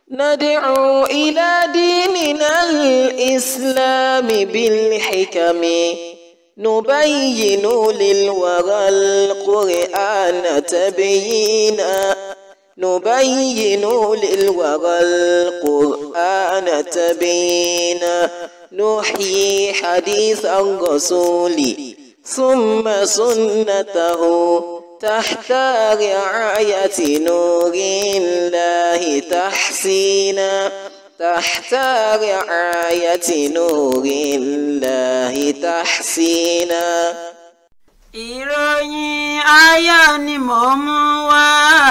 ندعو إلى ديننا الإسلام بالحكم نبين للورى القرآن تبيينا نبين للورى القرآن تبيينا نحيي حديث الرسول ثم سنته تحت رعاية نور الله تحسينا تحت رعاية نور الله تحسينا ìròyìn ayọ̀ ni mò ń mú wá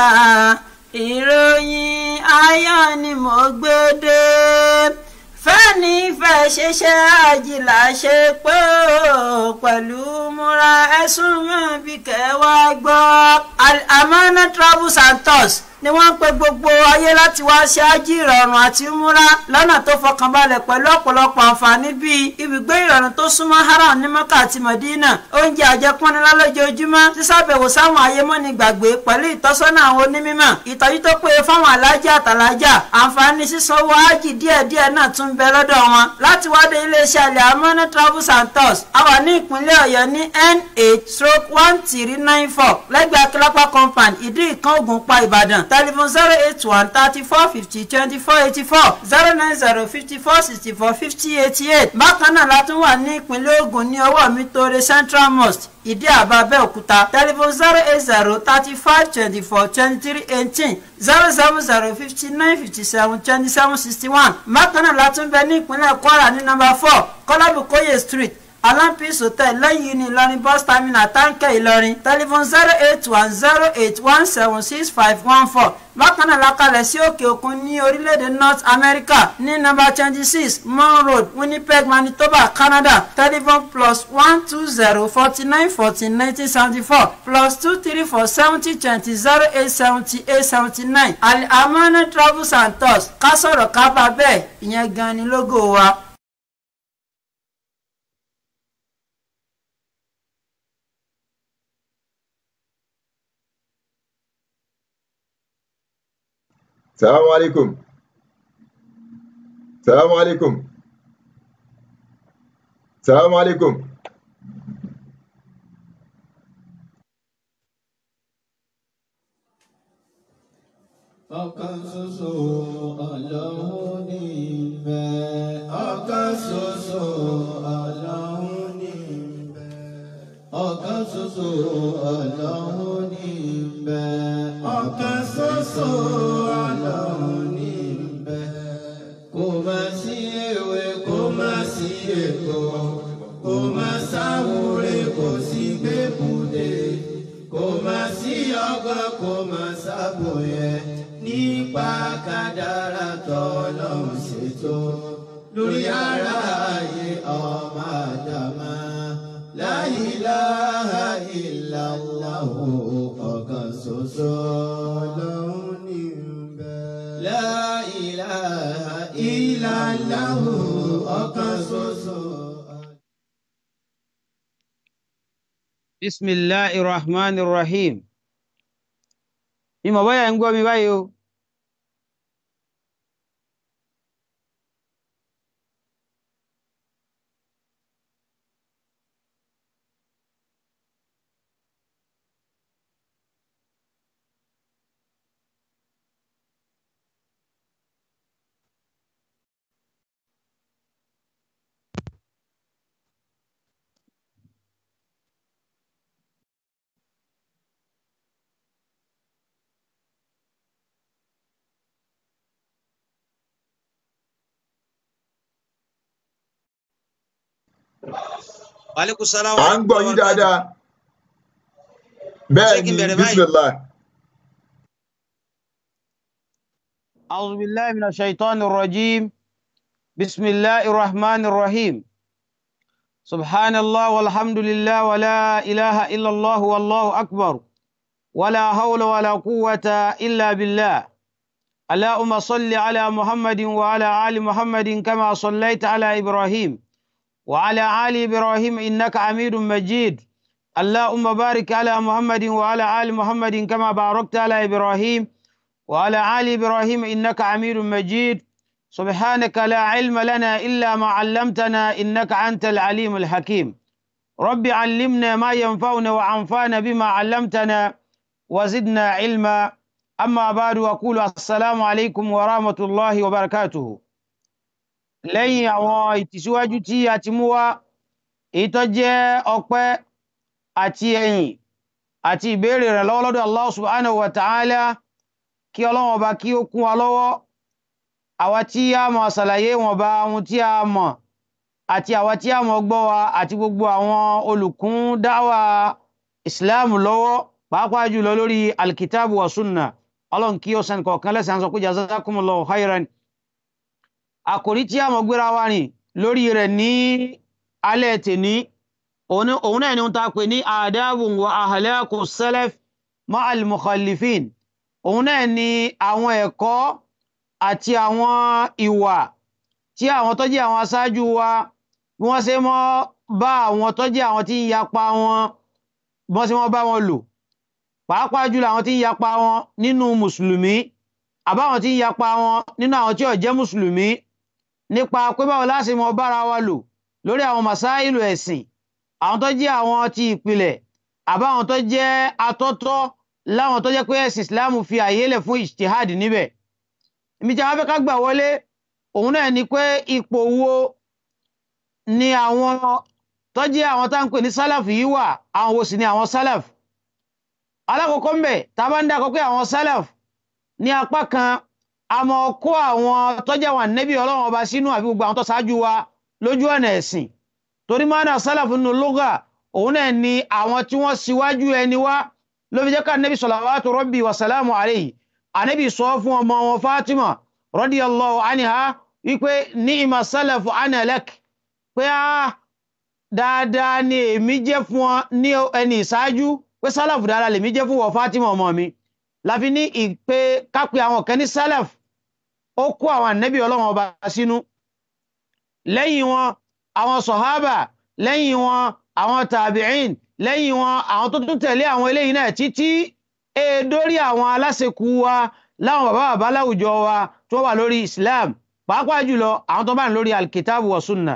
ìròyìn ayọ̀ ni mò ń gbé dé fẹ́ni fẹ́ ṣiṣẹ́ àjìlá ṣe pé ó pẹ̀lú múra ẹ̀sùn mọ́ bí kẹwàá gbọ́. Al-Amana Travels and Tours ni wọ́n ń pe gbogbo ayé láti wá ṣe ájì ìrọ̀rùn àti múra lọ́nà tó fọkànbalẹ̀ pẹ̀lú ọ̀pọ̀lọpọ̀ àǹfààní bíi ibùgbé ìrọ̀rùn tó súnmọ́ haram ní mọ́kà àti mọ̀dínà oúnjẹ àjẹpọ́nilá lójoojúmọ́ sísàbẹ̀wò sáwọn ayémọ́ni gbàgbé pẹ̀lú ìtọ́sọ́nà àwọn onímọ̀ ìtọ́jú tó péye fáwọn alájà àtàlájà àǹfààní sísanwó ájì díẹ̀díẹ̀ náà tún bẹ lọ́dọ̀ wọn láti wá dé iléeṣẹ́ Al-Amana Travels and Tours a wà ní ìpínlẹ̀ ọ̀yọ́ ní n8 stroke one three nine four lẹ́gbẹ̀ẹ́ akílápá compound ìdí ìkan ògùnpá ìbàdàn telephone zero eight one thirty four fifty twenty four eighty four zero nine zero fifty four sixty four fifty eighty eight bákan náà la tún wà ní ìpínlẹ̀ Ògùn ní ọwọ́ mi tóore Central Mosque ìdí àbá Abẹ́òkúta telephone zero eight zero thirty five twenty four twenty three eighteen zero seven zero fifty nine fifty seven twenty seven sixty one bákan náà la tún bẹ ní ìpínlẹ̀ Kwara ní nọ́mbà four Kọ́lábùkóyè street alampis hotel lẹ́yìn ní ìlọrin bus terminal táǹkẹ́ ìlọrin telephone zero eight one zero eight one seven six five one four bákan náà la kalẹ̀ sí òkè òkun ní orílẹ̀-èdè north america ní nọ́mbà twenty six mon road winnipeg manitoba canada telephone plus one two zero forty nine fourteen nineteen seventy four plus two three four seventy twenty zero eight seventy eight seventy nine Al-Amana travels and tours ká sọ̀rọ̀ ká bá bẹ́ẹ̀ ìyẹn gan ni lógo wa. السلام عليكم السلام عليكم السلام عليكم ọ̀kan ṣoṣo ọlọ́run ní ìbẹ̀. ọ̀kan ṣoṣo ọlọ́run ní ìbẹ̀. ọ̀kan ṣoṣo ọlọ́run ní ìbẹ̀. ọ̀kan ṣoṣo ọlọ́run ní ìbẹ̀. kò má sí ewé kò má sí ètò kò má sáwúre kò sí gbẹ́bùdé kò má sí ọgbọ́n kò má sábòyẹ nípa kádàrá tọ́lọ́run ṣètò lórí ara ayé ọmọ àdàmà la ilaha illallah ọ̀kan ṣoṣo lọ́hùn ní bẹ́ẹ̀. la ilaha illallah ọ̀kan ṣoṣo. bisimilahi rahman rahim ìmọ̀ bóyá ń gbọ́ mi báyìí o. Aleykum salaam à ń gbọ́ yín dáadáa bẹ́ẹ̀ Ṣé kí ni n bẹ̀rẹ̀ báyìí? bisimilah أعوذ بالله من الشيطان الرجيم بسم الله الرحمن الرحيم سبحان الله والحمد لله ولا إله إلا الله والله أكبر ولا حول ولا قوة إلا بالله اللهم صل على محمد وعلى آل محمد كما صليت على إبراهيم وعلى آل إبراهيم إنك حميد مجيد اللهم بارك على محمد وعلى آل محمد كما باركت على إبراهيم وعلى آل إبراهيم إنك حميد مجيد سبحانك لا علم لنا إلا ما علمتنا إنك أنت العليم الحكيم رب علمنا ما ينفعنا وعنفعنا بما علمتنا وزدنا علما أما بعد أقول السلام عليكم ورحمة الله وبركاته lẹ́yìn àwọn ìtìsíwájú tí a ti mú wá èyí tó jẹ́ ọpẹ́ àti ẹ̀yìn àti ìbéèrè rẹ̀ lọ́wọ́ lọ́dọ̀ Allah subhanahu wa ta'ala kí ọlọ́wọ́n ọba kí ó kún wa lọ́wọ́ àwa tí a mọ̀ ṣàlàyé wọn bá ohun tí a mọ̀ àti àwa tí a mọ̀ gbọ́ wa àti gbogbo àwọn olùkún dáwà Islam lọ́wọ́ pàápàá jùlọ lórí alkitabu wa sunna ọlọ́run kí ó sẹ́ni kọ̀ọ̀kan lẹ́sàn-án sọ pé jazakumullahu khairan àkòrí tí a mọ̀ gbéra wa rìn lórí rẹ̀ ní alẹ́ tèní òun náà ni wọ́n ta pè ní adabun wa ahlaqu salaf ma'al mukhallifin òun náà ni àwọn ẹ̀kọ́ àti àwọn ìwà tí àwọn tó jẹ́ àwọn aṣáájú wa bí wọ́n ṣe mọ́ bá àwọn tó jẹ́ àwọn tí ń yapa wọn bí wọ́n ṣe mọ́ bá wọn lò pàápàá jùlọ àwọn tí ń yapa wọn nínú mùsùlùmí àbáwọn tí ń yapa wọn nínú àwọn tí ò jẹ́ mùsùlùmí nípa pé báwo láti mọ bára wa lò lórí àwọn masáìlù ẹ̀sìn àwọn tó jẹ́ àwọn ti ìpìlẹ̀ àbáwọn tó jẹ́ atọ́tọ́ láwọn tó jẹ́ pé ẹ̀sìn Islam fi àyè lẹ̀ fún ijtihad níbẹ̀ ibi tí a fẹ́ ká gbà wọlé òun náà ni pé ipò wo ni àwọn tó jẹ́ àwọn tá ń pè ní sálàf yìí wà àwọn wo sì ni àwọn sálàf alákọ̀ọ́kọ́ ń bẹ̀ tá a bá ń dákọ̀ pé àwọn sálàf ní apá kan a mọ̀ kó àwọn tó jẹ́ àwọn ànábì ọlọ́run ọba sínú àbí gbogbo àwọn tó ṣáájú wa lójú ọ̀nà ẹ̀sìn torí mọ́nà sálàf nínú lugha òun náà ni àwọn tí wọ́n síwájú ẹni wá ló fi jẹ́ ká ànábì salawatu rabbi wa salamu alayhi ànábì sọ fún ọmọ wọn Fatima radiyallahu anha wípé ni'ma sálàfù ana lak pé á dáadáa ni èmi jẹ́ fún ọ ní ẹni ìṣáájú pé sálàfù dáadáa lèmi jẹ́ fún wọ Fatima ọmọ mi láfi ní ìpè kápẹ́ àwọn kan ní sálàf ó kó àwọn ànábì ọlọ́run ọba sínú lẹ́yìn wọn àwọn sọ̀hábà lẹ́yìn wọn àwọn tàbíìn lẹ́yìn wọn àwọn tó tún tẹ̀lé àwọn eléyìí náà títí èdórí àwọn aláṣekú wa láwọn bàbá bàbá láwùjọ wa tó wà lórí Islam pàápàá jùlọ àwọn tó bá ń lórí alkitabu wa sunna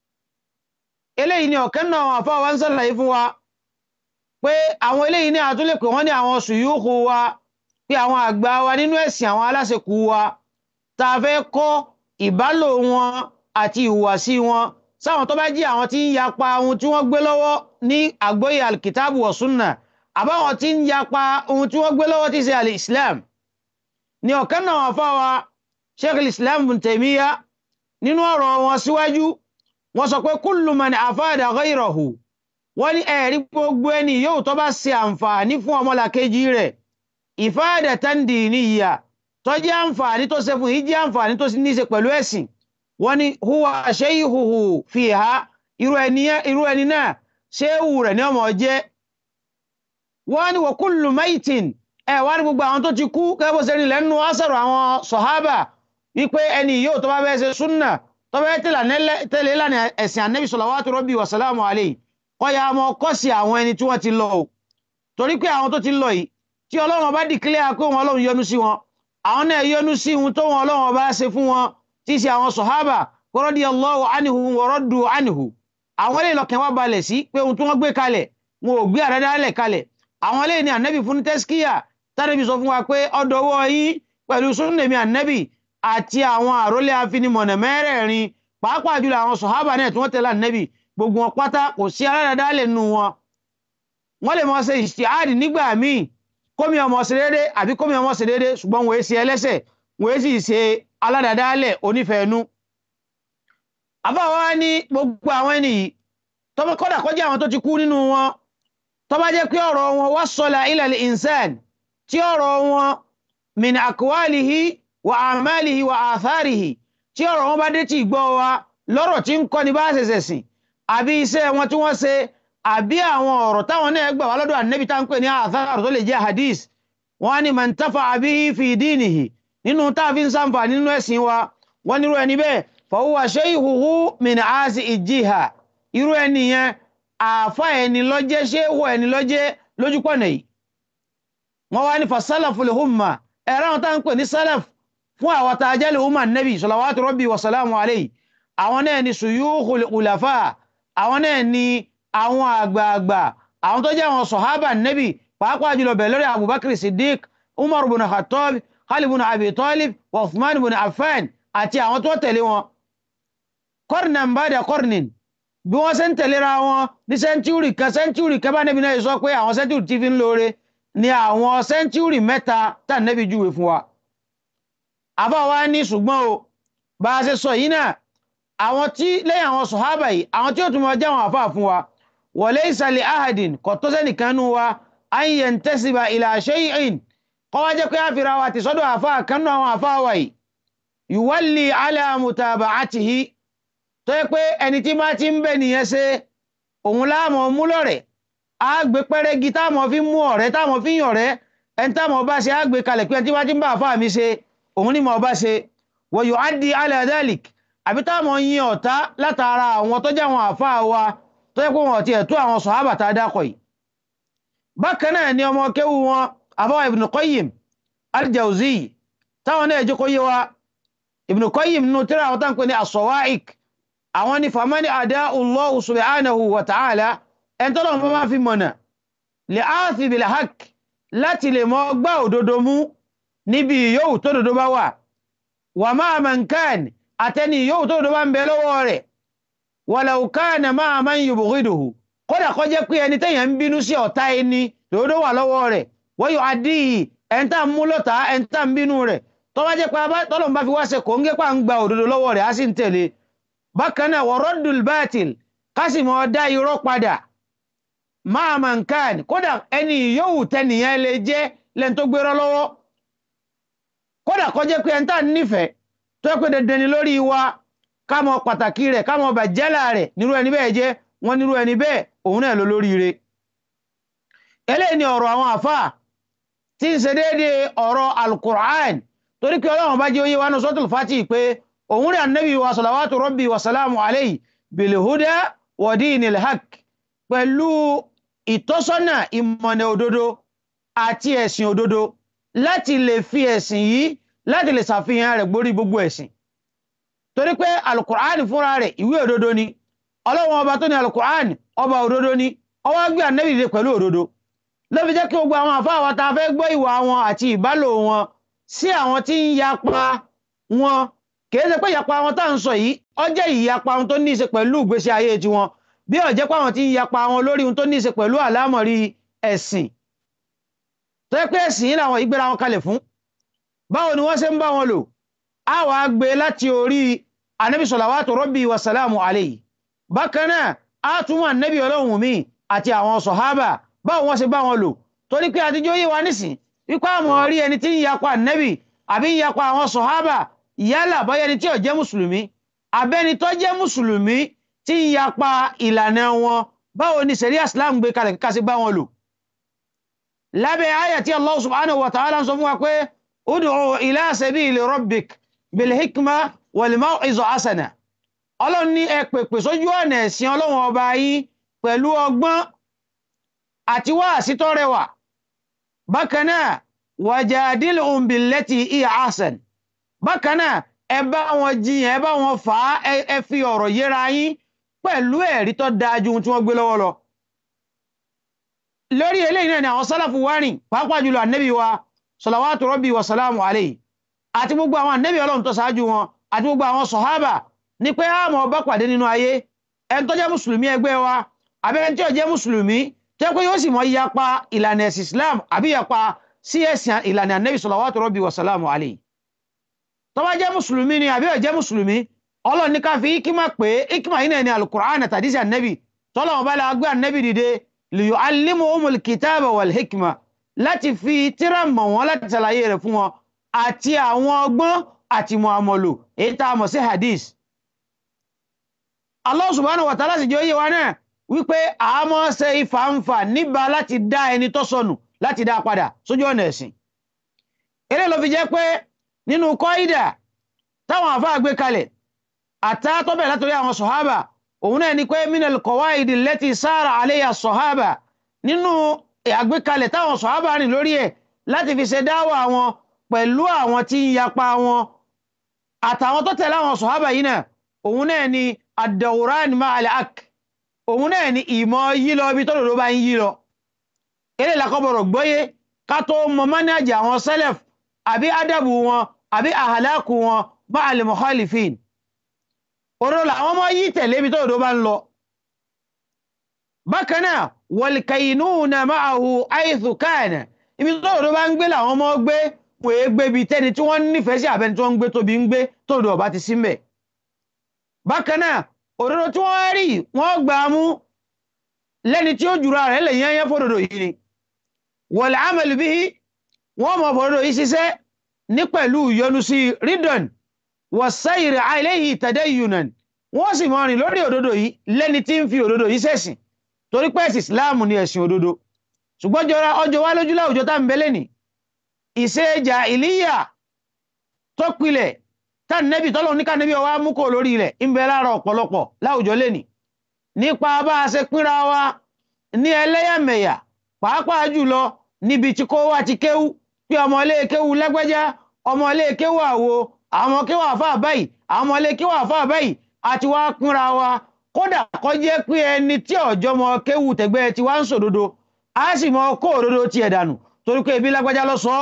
eléyìí ni ọ̀kan náà àwọn àfáà wa ń sàlàyé fún wa pé àwọn eléyìí ní àtúnlẹ̀ pé wọ́n ní àwọn sùyúkù wa pé àwọn àgbà wa nínú ẹ̀sìn àwọn aláṣekú wa tá a fẹ́ kọ́ ìbálò wọn àti ìhùwàsí wọn sáwọn tó bá jí àwọn tí ń yapa ohun tí wọ́n gbé lọ́wọ́ ní àgbóyè alkitabu wa sunna àbáwọn tí ń yapa ohun tí wọ́n gbé lọ́wọ́ tí ṣe al-islam ní ọ̀kan náà wọ́n fáwa sheikh islam bin taymiya nínú ọ̀rọ̀ wọn síwájú wọ́n sọ pé kullu man afada ghayrahu wọ́n ní ẹ̀rí gbogbo ẹni yóò tó bá ṣe àǹfààní fún ọmọlàkejì rẹ̀ ifadatan diniyya tó jẹ́ àǹfààní tó ṣe fún yìí jẹ́ àǹfààní tó ní í ṣe pẹ̀lú ẹ̀sìn wọ́n ní huwa shayhuhu fiha irú ẹni náà ṣéwù rẹ̀ ní ọmọ jẹ́ wọ́n ní wa kullu maitin ẹ̀ wá ní gbogbo àwọn tó ti kú kẹ́bọ̀ sẹ́ni lẹ́nu ásàrò àwọn sọ̀hábà wípé ẹni yóò tó bá fẹ́ ṣe súnà tó fẹ́ tẹ̀lé ìlànà ẹ̀sìn ànẹ́bí salawatu rabbi wa salamu alayhi kọ́ya ọmọ kọ́ sí àwọn ẹni tí wọ́n ti lọ o torí pé àwọn tó ti lọ yìí tí ọlọ́run bá dìklẹ́ pé wọn ọlọ́run yọ́nú sí wọn àwọn náà yọ́nú sí ohun tó wọn ọlọ́run bá ṣe fún wọn tí í ṣe àwọn sọ̀hábà radiyallahu anhu wa raddu anhu àwọn eléyìí lọ́kàn wá balẹ̀ sí pé ohun tí wọ́n gbé kalẹ̀ wọn ò gbé àdádálẹ̀ kalẹ̀ àwọn eléyìí ni ànẹ́bì fún tẹ́síkíyà tánẹ́bì sọ fún wa pé ọdọwọ́ yín pẹ̀lú súnnèmí ànẹ́bì àti àwọn àrólé afinimọ̀nà mẹ́rẹ̀ẹ̀rin pàápàá jùlọ àwọn sọ̀hábà náà tí wọ́n tẹ̀lé ànẹ́bì gbogbo wọn pátá kò sí aládàádálẹ̀ nínú wọn wọ́n lè mọ̀ ṣe ìṣìáàdì nígbà míì kómi ọmọ ṣe déédé àbí kómi ọmọ ṣe déédé ṣùgbọ́n wọ́n ṣe ẹlẹ́ṣẹ̀ wọ́n sì ṣe aládàádálẹ̀ onífẹ̀ẹ́nu àbáwá ní gbogbo àwọn ẹni yìí tọ́mọ kọ́dà kọjá àwọn tó ti kú nínú wọn tó bá jẹ́ pé ọ̀rọ̀ wọn wassala ila al-insan tí ọ̀rọ̀ wọn min aqwalihi wa a'malihi wa atharihi tí ọ̀rọ̀ wọn bá dé tí gbọ́ wa lọ́rọ̀ tí ń kọ́ ni bá ṣẹ̀ṣẹ̀ sìn àbí iṣẹ́ wọn tí wọ́n ṣe àbí àwọn ọ̀rọ̀ táwọn náà gbà wá lọ́dọ̀ ànẹ́bí tá ń pè ní athar tó lè jẹ́ hadith wọ́n ní man tafa'a bihi fi dinihi nínú táàfin sáǹfà nínú ẹ̀sìn wa wọ́n nírú ẹni bẹ́ẹ̀ fa huwa shayhuhu min aasi ìjìhà irú ẹni yẹn àáfà ẹni lọ́jẹ́ ṣéwọ̀ ẹni lọ́jẹ́ lójúpọ̀nà yìí wọ́n wá ní fasalaful humma ẹ̀rọ àwọn tá ń pè ní salaf fún àwọn tá a jẹ́ lè umar nabi salawatu rabbi wa salamu alayhi àwọn náà ni suyukhul ulafa àwọn náà ni àwọn àgbààgbà àwọn tó jẹ́ àwọn sọ̀hábà nabi pàápàá jùlọ bẹ̀rẹ̀ lórí abubakar siddiq umar bin khattab khalid bin abi talib wa uthman bin affan àti àwọn tó tẹ̀lé wọn qarnan ba'da qarnin bí wọ́n ṣe ń tẹ̀léra wọn ní sẹ́ńtúrì kan sẹ́ńtúrì kan bá nẹ́bí náà sọ pé àwọn sẹ́ńtúrì tí fi ń lóore ni àwọn sẹ́ńtúrì mẹ́ta tá nẹ́bí júwe fún wa. àbá wa ní ṣùgbọ́n o bá a ṣe sọ yìí náà àwọn tí lẹ́yìn àwọn sọ̀hábà yìí àwọn tí ó tún mọ jẹ́ àwọn àfáà fún wa wọlé ìsàlẹ̀ ahadin kò tó sẹ́nìkan nù wa an yantasiba ila shay'in kọ́ wá jẹ́ pé àfihàn wa ti sọ́dọ̀ àfáà kan nù àwọn àfáà wa yìí yuwalli ala mutaba'atihi tó yẹ pé ẹni tí máa ti ń bẹ nìyẹn ṣe òun láàmọ̀ mú lọ́rẹ̀ á gbé pẹ́rẹ́gì táwọn fi mú ọ̀rẹ́ táwọn fi yàn ọ̀rẹ́ ẹni táwọn bá ṣe á gbé kalẹ̀ pé ẹni tí máa ti ń bá àfáà mi ṣe òun ni mo bá ṣe wa yu'addi ala dhalik àbí táwọn yin ọ̀tá látara àwọn tó jẹ́ àwọn àfáà wa tó yẹ pé wọn ti ẹ̀tọ́ àwọn sọ̀hábà tá a dákọ̀ yìí. bákan náà ni ọmọ kéwu wọn àbáwá Ibn Qayyim al-Jawzi táwọn náà jẹ́ kó yé wa Ibn Qayyim nínú tíra àwọn táwọn pè ní as-Sawa'iq àwọn ni famani àdá Allahu subhanahu wa ta'ala ẹn tọ́lọ̀ mọ́ máa fi mọ̀nà lè áàfi bil haqq láti lè mọ́ gbá òdodo mú níbi yóò tó dodo bá wà wà máa man kan àtẹni yóò tó dodo bá ń bẹ lọ́wọ́ rẹ̀ walau kana máa man yubghiduhu kódà kó jẹ́ pé ẹni tẹ́yàn ń bínú sí ọ̀tá ẹni dodo wà lọ́wọ́ rẹ̀ wọ́n yóò adíyì ẹn tá mú lọ́ta ẹn tá ń bínú rẹ̀ tọ́wọ́ jẹ́ pé tọ́lọ̀ bá fi wá ṣe kò ń gé pa ń gba òdodo lọ́wọ́ rẹ̀ á sì ń tẹ̀lé bákan náà wọ́rọ́dùl bátil kásì mọ́ dá irọ́ padà máa mà ń káàn kódà ẹni yóò tẹnìyàn lè jẹ́ lẹ́n tó gbérọ́ lọ́wọ́ kódà kó jẹ́ pé ẹni tá nífẹ̀ẹ́ tó yẹ pé dandan ni lórí wa ká mọ pàtàkì rẹ̀ ká mọ bàjẹ́là rẹ̀ nírú ẹni bẹ́ẹ̀ jẹ́ wọ́n nírú ẹni bẹ́ẹ̀ òun náà ló lóríire eléyìí ni ọ̀rọ̀ àwọn àfáà tí ń ṣe déédéé ọ̀rọ̀ alukur'an torí pé ọlọ́run bá jẹ́ oyé wa ní sọ́tùl fati pé òun rẹ̀ annabi wa salawatu rabbi wa salamu alayhi bilhuda wa dinil haq pẹ̀lú ìtọ́sọ́nà ìmọ̀nà òdodo àti ẹ̀sìn òdodo láti lè fi ẹ̀sìn yìí láti lè ṣàfihàn rẹ̀ gborí gbogbo ẹ̀sìn torí pé alukur'an fúnra rẹ̀ ìwé òdodo ni ọlọ́run ọba tó ní alukur'an ọba òdodo ni ọwọ́ gbé annabi dé pẹ̀lú òdodo ló fi jẹ́ kí gbogbo àwọn àfáà wa ta fẹ́ gbọ́ ìwà wọn àti ìbálò wọn sí àwọn tí ń yapa wọn kìí ṣe pé ìyapa wọn tá à ń sọ yìí ó jẹ́ ìyapa wọn tó ní í ṣe pẹ̀lú ìgbésí ayé tiwọn bí ó jẹ́ pé àwọn tí ń yapa wọn lórí ohun tó ní í ṣe pẹ̀lú àlámọ̀rí ẹ̀sìn tó yẹ pé ẹ̀sìn yìí làwọn ìgbéra wọn kalẹ̀ fún báwo ni wọ́n ṣe ń bá wọn lò á wà á gbé láti orí anabi salawatu rabbi wa salamu alayhi bákan náà á túmọ̀ anabi ọlọ́run mi àti àwọn sọ̀hábà báwo wọ́n ṣe bá wọn lò torí pé àtijọ́ yé wa nísìn wípé àmọ́ rí ẹni tí ń yapa anabi àbí ń yapa àwọn sọ̀hábà yálà bọ́yá ẹni tí ò jẹ́ mùsùlùmí abẹ́ni tó jẹ́ mùsùlùmí tí ń yapa ìlànà wọn báwo ni sẹ̀ríà islam gbé kalẹ̀ kíkà sí bá wọn lò lábẹ́ àyà tí allah subhanahu wa ta'ala ń sọ fún wa pé ud'u ila sabili rabbik bil hikma wal maw'iza hasana ọlọ́run ní ẹ pèpè sójú ọ̀nà ẹ̀sìn ọlọ́run ọba yín pẹ̀lú ọgbọ́n àti wáàsí tó rẹwà bákan náà wajadilhum billati hiya ahsan bákan náà ẹ bá wọn jiyàn ẹ bá wọn fà á ẹ fi ọ̀rọ̀ yéra yín pẹ̀lú ẹ̀rí tó dáa ju ohun tí wọ́n gbé lọ́wọ́ lọ. lórí eléyìí náà ni àwọn sálàfù wá rìn pàápàá jùlọ ànẹ́bí wa salawatu rabbi wa salamu alayhi àti gbogbo àwọn ànẹ́bí ọlọ́run tó ṣáájú wọn àti gbogbo àwọn sọ̀hábà ní pé àmọ́ ọba pàdé nínú ayé ẹni tó jẹ́ mùsùlùmí ẹgbẹ́ wa abẹ́rẹ́ tí ò jẹ́ mùsùlùmí tó yẹ pé yóò sì mọ yapa ìlànà ẹ̀sìn Islam àbí yapa sí ẹ̀sìn ìlànà ànẹ́bí salawatu rabbi wa salamu alayhi tó bá jẹ́ mùsùlùmí ni àbí ó jẹ́ mùsùlùmí ọlọ́run ní ká fi ikima pé ikima yìí náà ni alukur'an àtàdísì ànẹ́bì tọ́lọ́wọ́n bá la gbé ànẹ́bì dìde liyu alimu umul kitaba wal hikma láti fi tíra mọ̀ wọ́n láti ṣàlàyé rẹ̀ fún wọn àti àwọn ọgbọ́n àti muamalu èyí tá a mọ̀ sí hadith. Allah subhanahu wa ta'ala sì jẹ́ oyé wa náà wípé àmọ́ ṣe ìfàǹfà níbà láti dá ẹni tó sọnù láti dá padà sójú ọ̀nà ẹ̀sìn. eré ló fi jẹ́ pé nínú kọ́ídà táwọn àfáà gbé kalẹ̀ àtàtọ́bẹ̀ látòrí àwọn sọ̀hábà òun náà ni pé minal qawaidi allati sára alayha sọ̀hábà nínú àgbékalẹ̀ táwọn sọ̀hábà rìn lórí ẹ̀ láti fi ṣe dáwà wọn pẹ̀lú àwọn tí ń yapa wọn àtàwọn tó tẹ̀lé àwọn sọ̀hábà yìí náà òun náà ni ad-dawran ma'al haqq òun náà ni ìmọ̀ yí lọ bí tọ́lọ̀dọ́ bá ń yí lọ eré làkọ́bọ̀rọ̀ gbọ́yé ká tó mọ mọ́nájì àwọn sẹ́lẹ̀f àbí ádàbù wọn àbí àhàlákù wọn ma'al mukhalifin òrò làwọn mọ́ yí tẹ̀lé bí tọ́lọ̀dọ́ bá ń lọ bákan náà wal-kaynuna ma'ahu haythu kana ibi tọ́lọ̀dọ́ bá ń gbé làwọn mọ́ gbé wọ́n é gbé bí tẹ́ni tí wọ́n nífẹ̀ẹ́ sí àbẹ́ni tí wọ́n ń gbé tóbi ń gbé tọ́lọ̀dọ́ ọba ti sí mbẹ̀ bákan náà òdodo tí wọ́n rí wọ́n gbà mú lẹ́ni tí ó jùra rẹ̀ lè yẹn yẹn fòdodo yìí ni wal amal bihi wọ́n mọ̀ fòdodo yìí ṣiṣẹ́ ní pẹ̀lú yọnu sí ridon was-sayr alayhi tadayyunan wọ́n sì mọ̀ rìn lórí òdodo yìí lẹ́ni tí ń fi òdodo yìí ṣẹ̀sìn torí pé ẹ̀sìn Islam ni ẹ̀sìn òdodo ṣùgbọ́n jọra ọjọ́ wá lójú láwùjọ tá ń bẹ lẹ́nì ìṣe jàhílíyà tó pilẹ̀ tá nẹ́bì tọ́lọ́ ní ká nẹ́bì ọwá mú kò lórí rẹ̀ ń bẹ lára ọ̀pọ̀lọpọ̀ láwùjọ lẹ́nì nípa bá a ṣe pínra wa ní ẹlẹ́yàmẹ̀yà pàápàá jùlọ níbi tí kó wá ti kéwú pé ọmọlé kéwú lágbájá ọmọlé kéwú àwo àwọn kéwú àfáà báyìí àwọn ọmọlé kéwú àfáà báyìí àti wá pínra wa kódà kó jẹ́ pé ẹni tí ọjọ́ mọ kéwú tẹ̀gbẹ́ ti wá ń sòdodo á sì mọ kó òdodo tiẹ̀ dànù torí pé ebi lágbájá lọ sọ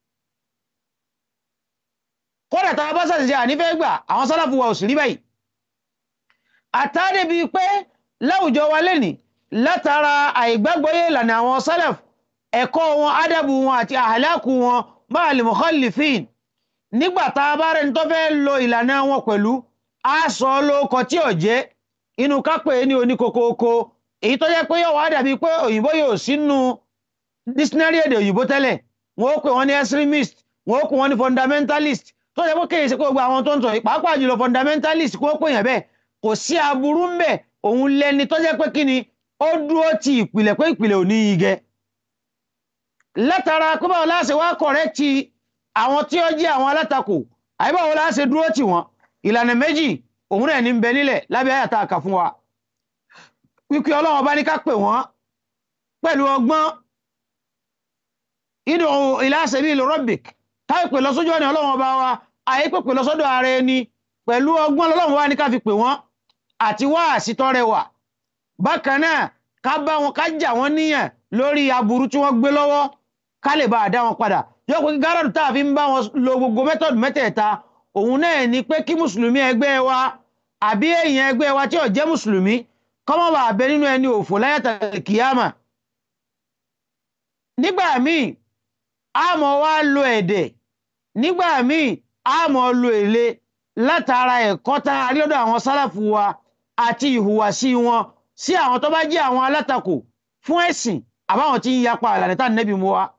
kódà tá a bá ṣàṣìṣe ànífẹ́ gbà àwọn sálàfù wa ò sì rí báyìí àtàdé bíi pé láwùjọ wa lẹ́nì látara àìgbàgbọ́yé ìlànà àwọn sálàfù ẹ̀kọ́ wọn ádàbù wọn àti àhàlákù wọn máa lè mukhalifin nígbà tá a bá rẹni tó fẹ́ lo ìlànà wọn pẹ̀lú a sọ lóko tí ò jẹ́ inú kápẹ́ ní oníkokoko èyí tó jẹ́ pé yóò wá dàbí pé òyìnbó yóò sínú dictionary èdè òyìnbó tẹ́lẹ̀ wọn ó pè wọ́n ní extremist wọn ó pè wọ́n ní fundamentalist tó jẹ́ pé kéèyàn sí pé gbogbo àwọn tó ń sọ yìí pàápàá jùlọ fundamentalist kó pè yàn bẹ́ẹ̀ kò sí aburú ń bẹ̀ òun lẹni tó jẹ́ pé kí ni ó dúró ti ìpìlẹ̀ pé ìpìlẹ̀ ò ní igi látara pé báwo láṣẹ wá kọ̀rẹ́tì àwọn tí ó jẹ́ àwọn alátakò àyíbáwo láṣẹ dúró tì wọ́n ìlànà méjì òun náà ní ń bẹ nílẹ̀ lábẹ́ àyàtà àkà fún wa wípé ọlọ́run bá ní ká pè wọ́n pẹ̀lú ọgbọ́n id'u ila sabil rabbik táì pè lọ́sójú ọ̀nà ọlọ́run ọba wa àyè pè pè lọ́sọ́dọ̀ ara ẹni pẹ̀lú ọgbọ́n ọlọ́run wa ní ká fi pè wọ́n àti wá àsìtọ́rẹ wà bákan náà ká bá wọn ká jà wọ́n níyàn lórí aburú tí wọ́n gbé lọ́wọ́ ká lè bá a dá wọn padà yóò pé gáràdù tá a fi ń bá wọn lo gbogbo mẹ́tọ̀dù mẹ́tẹ̀ẹ̀ta òun náà ni pé kí mùsùlùmí ẹgbẹ́ wa àbí èèyàn ẹgbẹ́ wa tí ò jẹ́ mùsùlùmí kọ́mọ́ bá bẹ nínú ẹni òfò láyàtà kìyàmà nígbà míì a mọ̀ wá lo ẹ̀dẹ̀ nígbà míì a mọ̀ lo èlé látara ẹ̀kọ́ tá a rí lọ́dọ̀ àwọn sálàfù wa àti ìhùwàsí wọn sí àwọn tó bá jẹ́ àwọn alátakò fún ẹ̀sìn àbáwọn tí ń yapa ìlànà tá nẹ́bí mú wa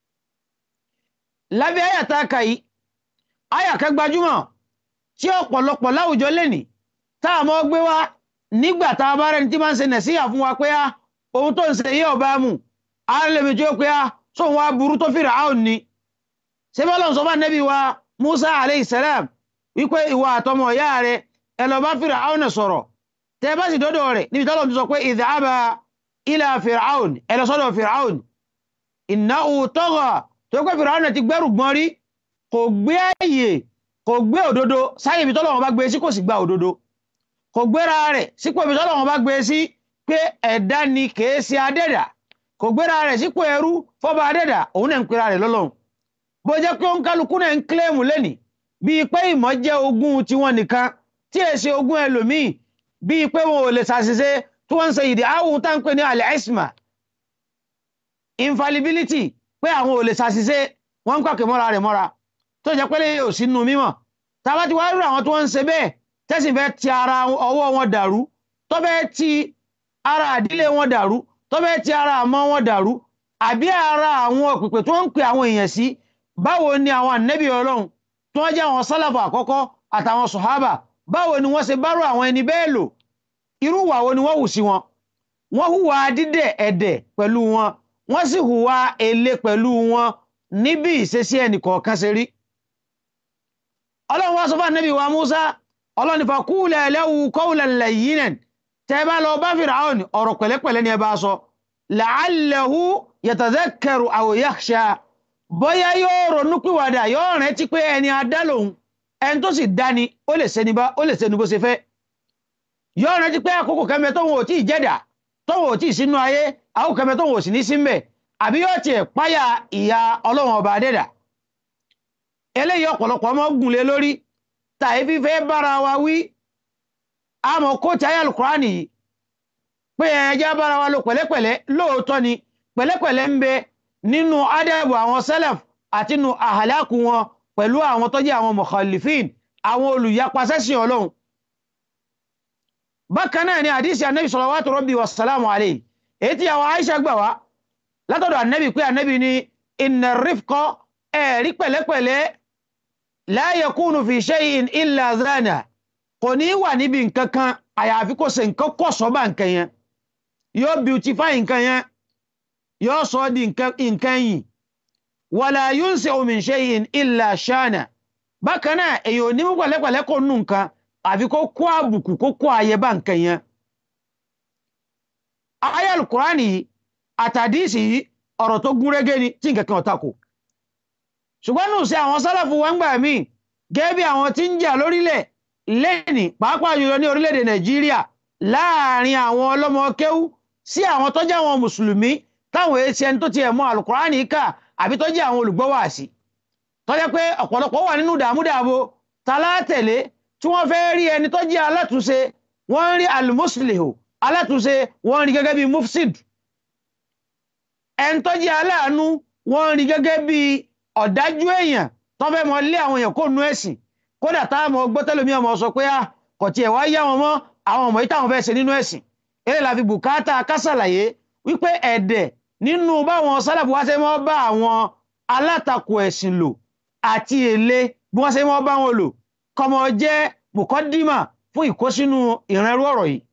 lábẹ́ àyàtà kàyí àyàkẹ́ gbajúmọ̀ tí ọ̀pọ̀lọpọ̀ láwùjọ lẹ́nì tá a mọ́ gbé wá nígbà tá a bá rẹni tí máa ń ṣe nẹ̀síyà fún wa pé á ohun tó ń ṣe yé ọba mu á lèmi tí ó pé á sóhun wa burú tó fìrà áhùn ni ṣé bọ́lá ń sọ fún nẹ́bí wa Musa alayhi salam wípé ìwà àtọmọ ìyá rẹ ẹ lọ bá fìrà áhùn sọ̀rọ̀ tẹ bá sì dọ́dọ̀ rẹ̀ níbi tọ́lọ̀ ti sọ pé idhaba ila fìràún ẹ lọ sọ́dọ̀ fìràún innahu tagha tó pé fìràún ti gbẹ́rù gbọ́n rí kò gbé ààyè kò gbé òdodo sáyè ibi tọ́lọ̀ wọn bá gbé sí kò sì gba òdodo kò gbéra rẹ̀ sípò ibi tọ́lọ̀ wọn bá gbé sí pé ẹ̀dá ni kèé ṣe adẹ́dà kò gbéra rẹ̀ sípò ẹrú fọ́ba adẹ́dà òun náà ń pera rẹ̀ lọ́lọ́run bó jẹ́ pé ó ń kálukú náà ń kílẹ̀mù lẹ́nì bíi pé ìmọ̀ jẹ́ ogún tiwọn nìkan tí èsì ogún ẹlòmíì bíi pé wọn ò lè ṣàṣìṣe tí wọ́n ń ṣe ìdí àwọn tá ń pè ní al-isma infallibility pé àwọn ò lè ṣàṣìṣe wọ́n ń pàkè mọ́ra rẹ̀ mọ́ra tó jẹ́ pé lè ò sínú mímọ̀ tàbá ti wá rí àwọn tí wọ́n ń ṣe bẹ́ẹ̀ tẹ́sí fẹ́ ti ara ọwọ́ wọn dàrú tó fẹ́ ti ara àdílé wọn dàrú tó fẹ́ ti ara àmọ́ wọn dàrú àbí ara àwọn òpìpè tí wọ́n ń pè àwọn èèyàn sí báwo ni àwọn ànẹ́bí ọlọ́run tí wọ́n jẹ́ àwọn sálàfà àkọ́kọ́ àtàwọn sọ̀hábà báwo ni wọ́n ṣe bárò àwọn ẹni bẹ́ẹ̀ lò irú ìwà wo ni wọ́n hù sí wọn wọ́n hùwà dídẹ̀ ẹ̀dẹ̀ pẹ̀lú wọn wọ́n sì hùwà èlé pẹ̀lú wọn níbi ìṣesí ẹnì kọ̀ọ̀kan ṣe rí ọlọ́run wá sọ fún ànábì wa Musa ọlọ́run ní faqula lahu qawlan layyinan tẹ́ bá lọ bá Fir'aun ọ̀rọ̀ pẹ̀lẹ́pẹ̀lẹ́ ni ẹ bá sọ la'allahu yatadhakkaru aw yakhsha bóyá yóò ronú pìwàdà yóò rántí pé ẹni adá lòun ẹni tó sì dáni ó lè ṣeni bá ó lè ṣeni bó ṣe fẹ́ yóò rántí pé àkókò kẹmẹ tóun ò tí ì jẹ́dà tóun ò tí ì sínú ayé àkókò kẹmẹ tóun ò sì ní sí mbẹ̀ àbí yóò tiẹ̀ páyà ìyà ọlọ́run ọba adẹ́dà eléyìí ọ̀pọ̀lọpọ̀ ọmọ gùnlé lórí tàí fífẹ́ bára wa wí àmọ́ kóòtù ayé alukurani yìí pé ẹjá bára wa lò pẹ̀lẹ́pẹ̀lẹ́ lóòótọ́ ni pẹ̀lẹ́pẹ̀lẹ́ ń bẹ nínú ádẹ́bù àwọn sẹ́lẹ̀f àti nínú àhàlákù wọn pẹ̀lú àwọn tó jẹ́ àwọn mukhalifin àwọn olùyapa sẹ́sìn ọlọ́run bákan náà ni àdísì anábì salawatu rabbi wa salamu alayhi èyí tí àwọn Aisha gbà wá látọ̀dọ̀ anábì pé anábì ni inna rifqa ẹ̀rí pẹ̀lẹ́pẹ̀lẹ́ la yakunu fi shay'in illa zana kò ní wà níbi nǹkan kan àyàfi kó ṣe nǹkan kọ̀ sọ́bà nǹkan yẹn yóò beautify nǹkan yẹn yóò sọ ọ́ di nǹkan yìí wala yunsi'u min shay'in illa shana bákan náà èyàn ò ní mú pẹ̀lẹ́pẹ̀lẹ́ kó nù nǹkan àfi kó kó àbùkù kó kó àyè bá nǹkan yẹn. ayé alukurani yìí àtàdísì yìí ọ̀rọ̀ tó gún régé ni tí nǹkan kan ọ̀tá kò ṣùgbọ́n nù sí àwọn sálàfù wọn gbà míì gẹ́gẹ́ bí àwọn tí ń jà lórílẹ̀ lẹ́nì pàápàá jùlọ ní orílẹ̀-èdè nàìjíríà láàrin àwọn ọlọ́mọ kéwú sí àwọn tó jẹ́ àwọn mùsùlùmí táwọn èsì ẹni tó tiẹ̀ mọ alukurani kà àbí tó jẹ́ àwọn olùgbọ́wàsí tó jẹ́ pé ọ̀pọ̀lọpọ̀ wà nínú dààmúdààbò talátẹ̀lé tí wọ́n fẹ́ rí ẹni tó jẹ́ alátúnṣe wọ́n rí alimuslihu alátúnṣe wọ́n rí gẹ́gẹ́ bí mufsid ẹni tó jẹ́ aláàánú wọ́n rí gẹ́gẹ́ bí ọ̀dájú èèyàn tó fẹ́ mọ lé àwọn èèyàn kó nu ẹ̀sìn kódà táwọn ọmọ gbọ́tẹ́lómi ọmọ sọ pé à kò tiẹ̀ wá yá wọn mọ́ àwọn ọmọ yìí táwọn fẹ́ ṣe nínú ẹ̀sìn eré la fi bùkátà kásàlàyé wípé ẹ̀dẹ̀ nínú báwọn sálàbù wá ṣe mọ́ bá àwọn alátakò ẹ̀sìn lò àti èlé bí wọ́n ṣe mọ́ bá wọn lò kọmọ jẹ́ mùkọ́dímà fún ìkósínú ìrìnrú ọ̀rọ̀ yìí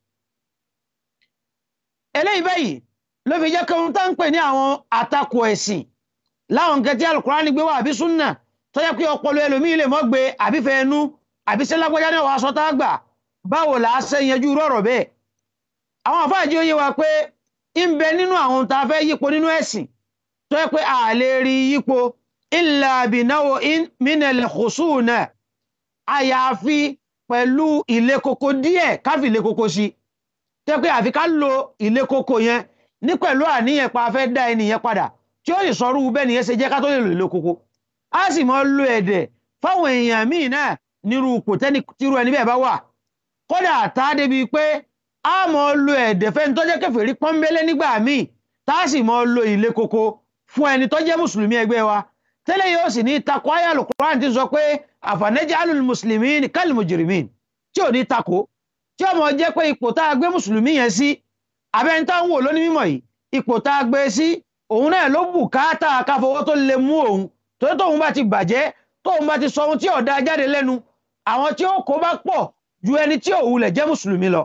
eléyìí báyìí ló fi jẹ́ kóhun tá ń pè ní àwọn àtakò ẹ̀sìn láwọn nǹkan tí alukurani gbé wá àbí súnà tó yẹ pé ọpọlọ ẹlòmíì lè mọ́ gbé àbí fẹ́ ẹnu àbí ṣe lágbájá náà wàá sọ tá a gbà báwo là á ṣe yanjú rọ̀rọ̀ bẹ́ẹ̀ àwọn àfáàjì ó yé wa pé ń bẹ nínú àwọn tá a fẹ́ yípo nínú ẹ̀sìn tó yẹ pé a lè rí yípo illa binawo minal khusuna àyàfi pẹ̀lú ilé koko díẹ̀ káfí ilé koko sí tẹ́ pé àfi ká lo ilé koko yẹn ní pẹ̀lú àníyàn pa fẹ́ dá ẹnìyẹn padà tí ó sì sọrú bẹ́ẹ̀ nìyẹn ṣe jẹ́ ká tó lè lo ilé koko a sì mọ lo ẹ̀dẹ̀ fáwọn èèyàn míì náà nírú ipò tẹ́ni tírú ẹni bẹ́ẹ̀ bá wà kódà tá a débi pé a mọ lo ẹ̀dẹ̀ fẹ́ni tó jẹ́ kèfèrí pọ́nbélé nígbà míì tá a sì mọ lo ilé koko fún ẹni tó jẹ́ mùsùlùmí ẹgbẹ́ wa tẹ́lẹ̀ yóò sì ní takò ayé Al-Qur'an ti sọ pé àfànẹ́jàlul muslimin kal mujrimin tí ò ní takò tí ọmọ jẹ́ pé ipò tá a gbé mùsùlùmí yẹn sí abẹ́ni tá ń wò lóní mímọ̀ yìí ipò tá a gbé sí òun náà ló bùkátà káfọwọ́ tó lè mú òun tó tóun bá ti bàjẹ́ tóun bá ti sọ ohun tí ò dá jáde lẹ́nu àwọn tí ó kó bá pọ̀ ju ẹni tí ò wulẹ̀ jẹ́ mùsùlùmí lọ.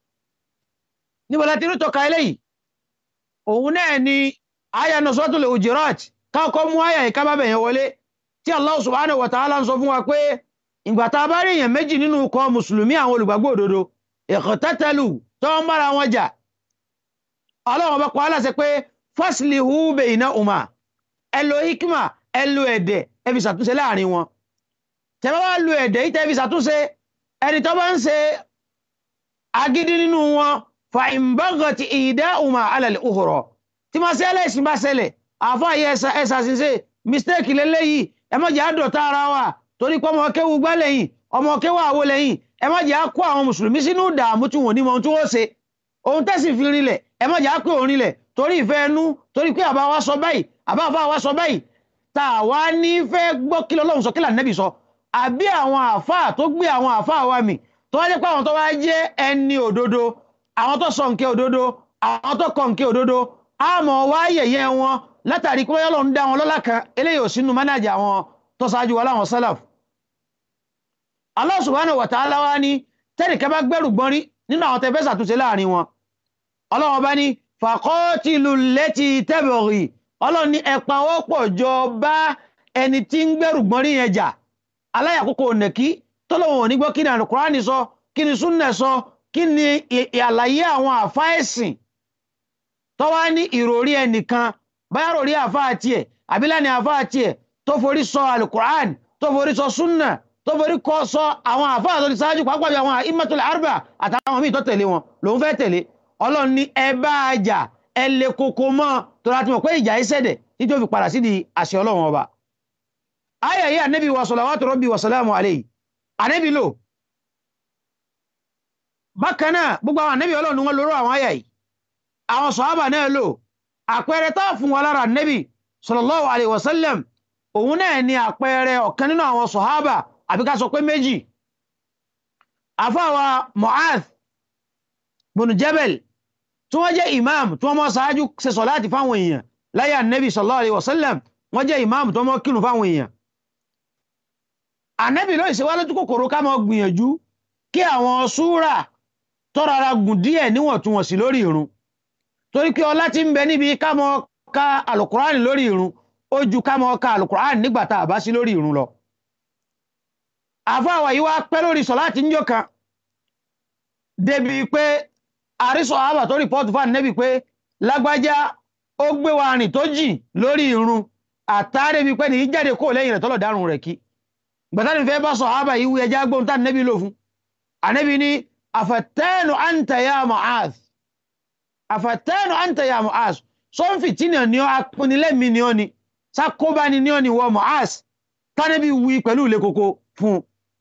níbo la ti rí tọ́ka eléyìí òun náà ni aya Suratul Hujurat káàkọ́ mú aya yìí ká bá bẹ̀yẹn wọlé tí Allah subhanahu wa ta'ala ń sọ fún wa pé ìgbà tá a bá rí èèyàn méjì nínú ikọ̀ mùsùlùmí àwọn olùgbàgbọ́ òdodo iqtatalu tó ń bára wọn jà ọlọ́run bá pa á láṣẹ pé faslihu baynahuma ẹ lo hikma ẹ lo ẹ̀dẹ̀ ẹ fi ṣàtúnṣe láàrin wọn tẹ́lẹ̀ wá lo ẹ̀dẹ̀ yìí tẹ́ fi ṣàtúnṣe ẹni tó bá ń ṣe agídí nínú wọn fa in baghati ihdahuma ala al-ukhra tí máa ṣe ẹlẹ́sìn bá ṣẹlẹ̀ àfáàyè ẹ̀sà ṣiṣẹ́ mistake lélẹ́yìí ẹ má jẹ́ àdọ̀tá ara wa torí pé ọmọ kéwu gbá lẹ́yìn ọmọ kéwu àwo lẹ́yìn ẹ má jẹ́ àkó àwọn mùsùlùmí sínú ìdààmú tí wọn ò ní mọ ohun tí wọ́n ṣe ohun tẹ́sì fi rinlẹ̀ ẹ má jẹ́ àpé òun rinlẹ̀ torí ìfẹ́ ẹnu torí pé àbá wa sọ báyìí àbá àfa wa sọ báyìí tá a wá ní fẹ́ gbọ́ kí lọ́lọ́run sọ kí lànàbì sọ àbí àwọn àfa tó gbé àwọn àfa wa mì tó wá jẹ́ pé àwọn tó wá jẹ́ ẹni òdodo àwọn tó sọ nkẹ́ òdodo àwọn tó kọ nkẹ́ òdodo àmọ́ wá yẹ̀yẹ́ wọn látàrí pé Ọlọ́run dá wọn lọ́lá kan eléyìí ò sínú mánájà àwọn tó ṣáájú wa láwọn sálàf Allah subhanahu wa ta'ala wá ní tẹ́nìkẹ́ bá gbẹ́rù gbọ́n rí nínú àwọn tẹ́fẹ́ ṣàtúnṣe láàrin wọn Ọlọ́run bá ní faqatilu allati tabghi Ọlọ́run ní ẹ̀pà wọ́pọ̀ jọ bá ẹni tí ń gbẹ́rù gbọ́n rí yẹn jà aláyàkókò nẹ̀kí tọ́lọ́wọ̀n ò ní gbọ́ kí ni Al-Qur'ani sọ kí ni súnnà sọ kí ni àlàyé àwọn àfáẹ́sìn tọ́wá ní ìròrí ẹnìkan báyà rò rí àfa àti ẹ̀ àbílẹ̀ ni àfáà tiẹ̀ tó forí sọ alukur'an tó forí sọ sunna tó forí kọ sọ àwọn àfáà tó ti ṣáájú pàápàá bí àwọn imatul arba àtàwọn míì tó tẹ̀lé wọn lòun fẹ́ tẹ̀lé ọlọ́run ní ẹ bá a jà ẹ lè koko mọ́ tó láti mọ̀ pé ìjà yìí ṣẹ̀dẹ̀ títí ó fi padà sí di àṣẹ ọlọ́run ọba. ayé yìí ànábì wa salawatu rabbi wa salamu alayhi ànábì lò bákan náà gbogbo àwọn ànábì ọlọ́run ni wọ́n lóró àwọn ayé yìí àwọn sọ̀hábà náà lò àpẹẹrẹ tá fún wa lára ànábì sallallahu alayhi wa sallam òun náà ni àpẹẹrẹ ọ̀kan nínú àwọn sọ̀hábà àbí ká sọ pé méjì àfáwa Mu'adh bin Jabal tí wọ́n jẹ́ imam tí wọ́n mọ́ sáájú ṣe sọ̀láti fáwọn èèyàn láyé ànábì sallallahu alayhi wa sallam wọ́n jẹ́ imam tí wọ́n mọ́ kírun fáwọn èèyàn ànábì ló ìṣẹ́wá lójú kòkòrò ká mọ́ gbìyànjú kí àwọn súrà tọ́rara gùn díẹ̀ níwọ̀ntúnwọ̀nsì lórí ìrun torí pé ọlá tí ń bẹ níbi ká mọ́ ka alukurani lórí ìrun ó ju ká mọ́ ka alukurani nígbà tá a bá sí lórí ìrun lọ àfáwà yìí wá pẹ́ lórí sọ̀láti ń jọ kan débi pé àrísọ̀ àbà tó rìpọ́tù fún ànẹ́bì pé lágbájá ó gbé wa rìn tó jì lórí ìrun àtàrí bí pé ní jáde kó lẹ́yìn rẹ̀ tọ́lọ̀ dárùn rẹ̀ kí gbàtàrí fẹ́ bá sọ àbà yìí ẹjá gbóhun tá ànẹ́bì lò fún ànẹ́bì ní àfàtẹ́nu àǹtà ya Mu'adh àfàtẹ́nu àǹtà ya Mu'adh sọ́nfì tí ni ọ apinilẹ́mi ni ọ ni sákóbá ni ni ọ ni wọ Mu'adh tánẹ́bì wí pẹ̀lú ilé koko fún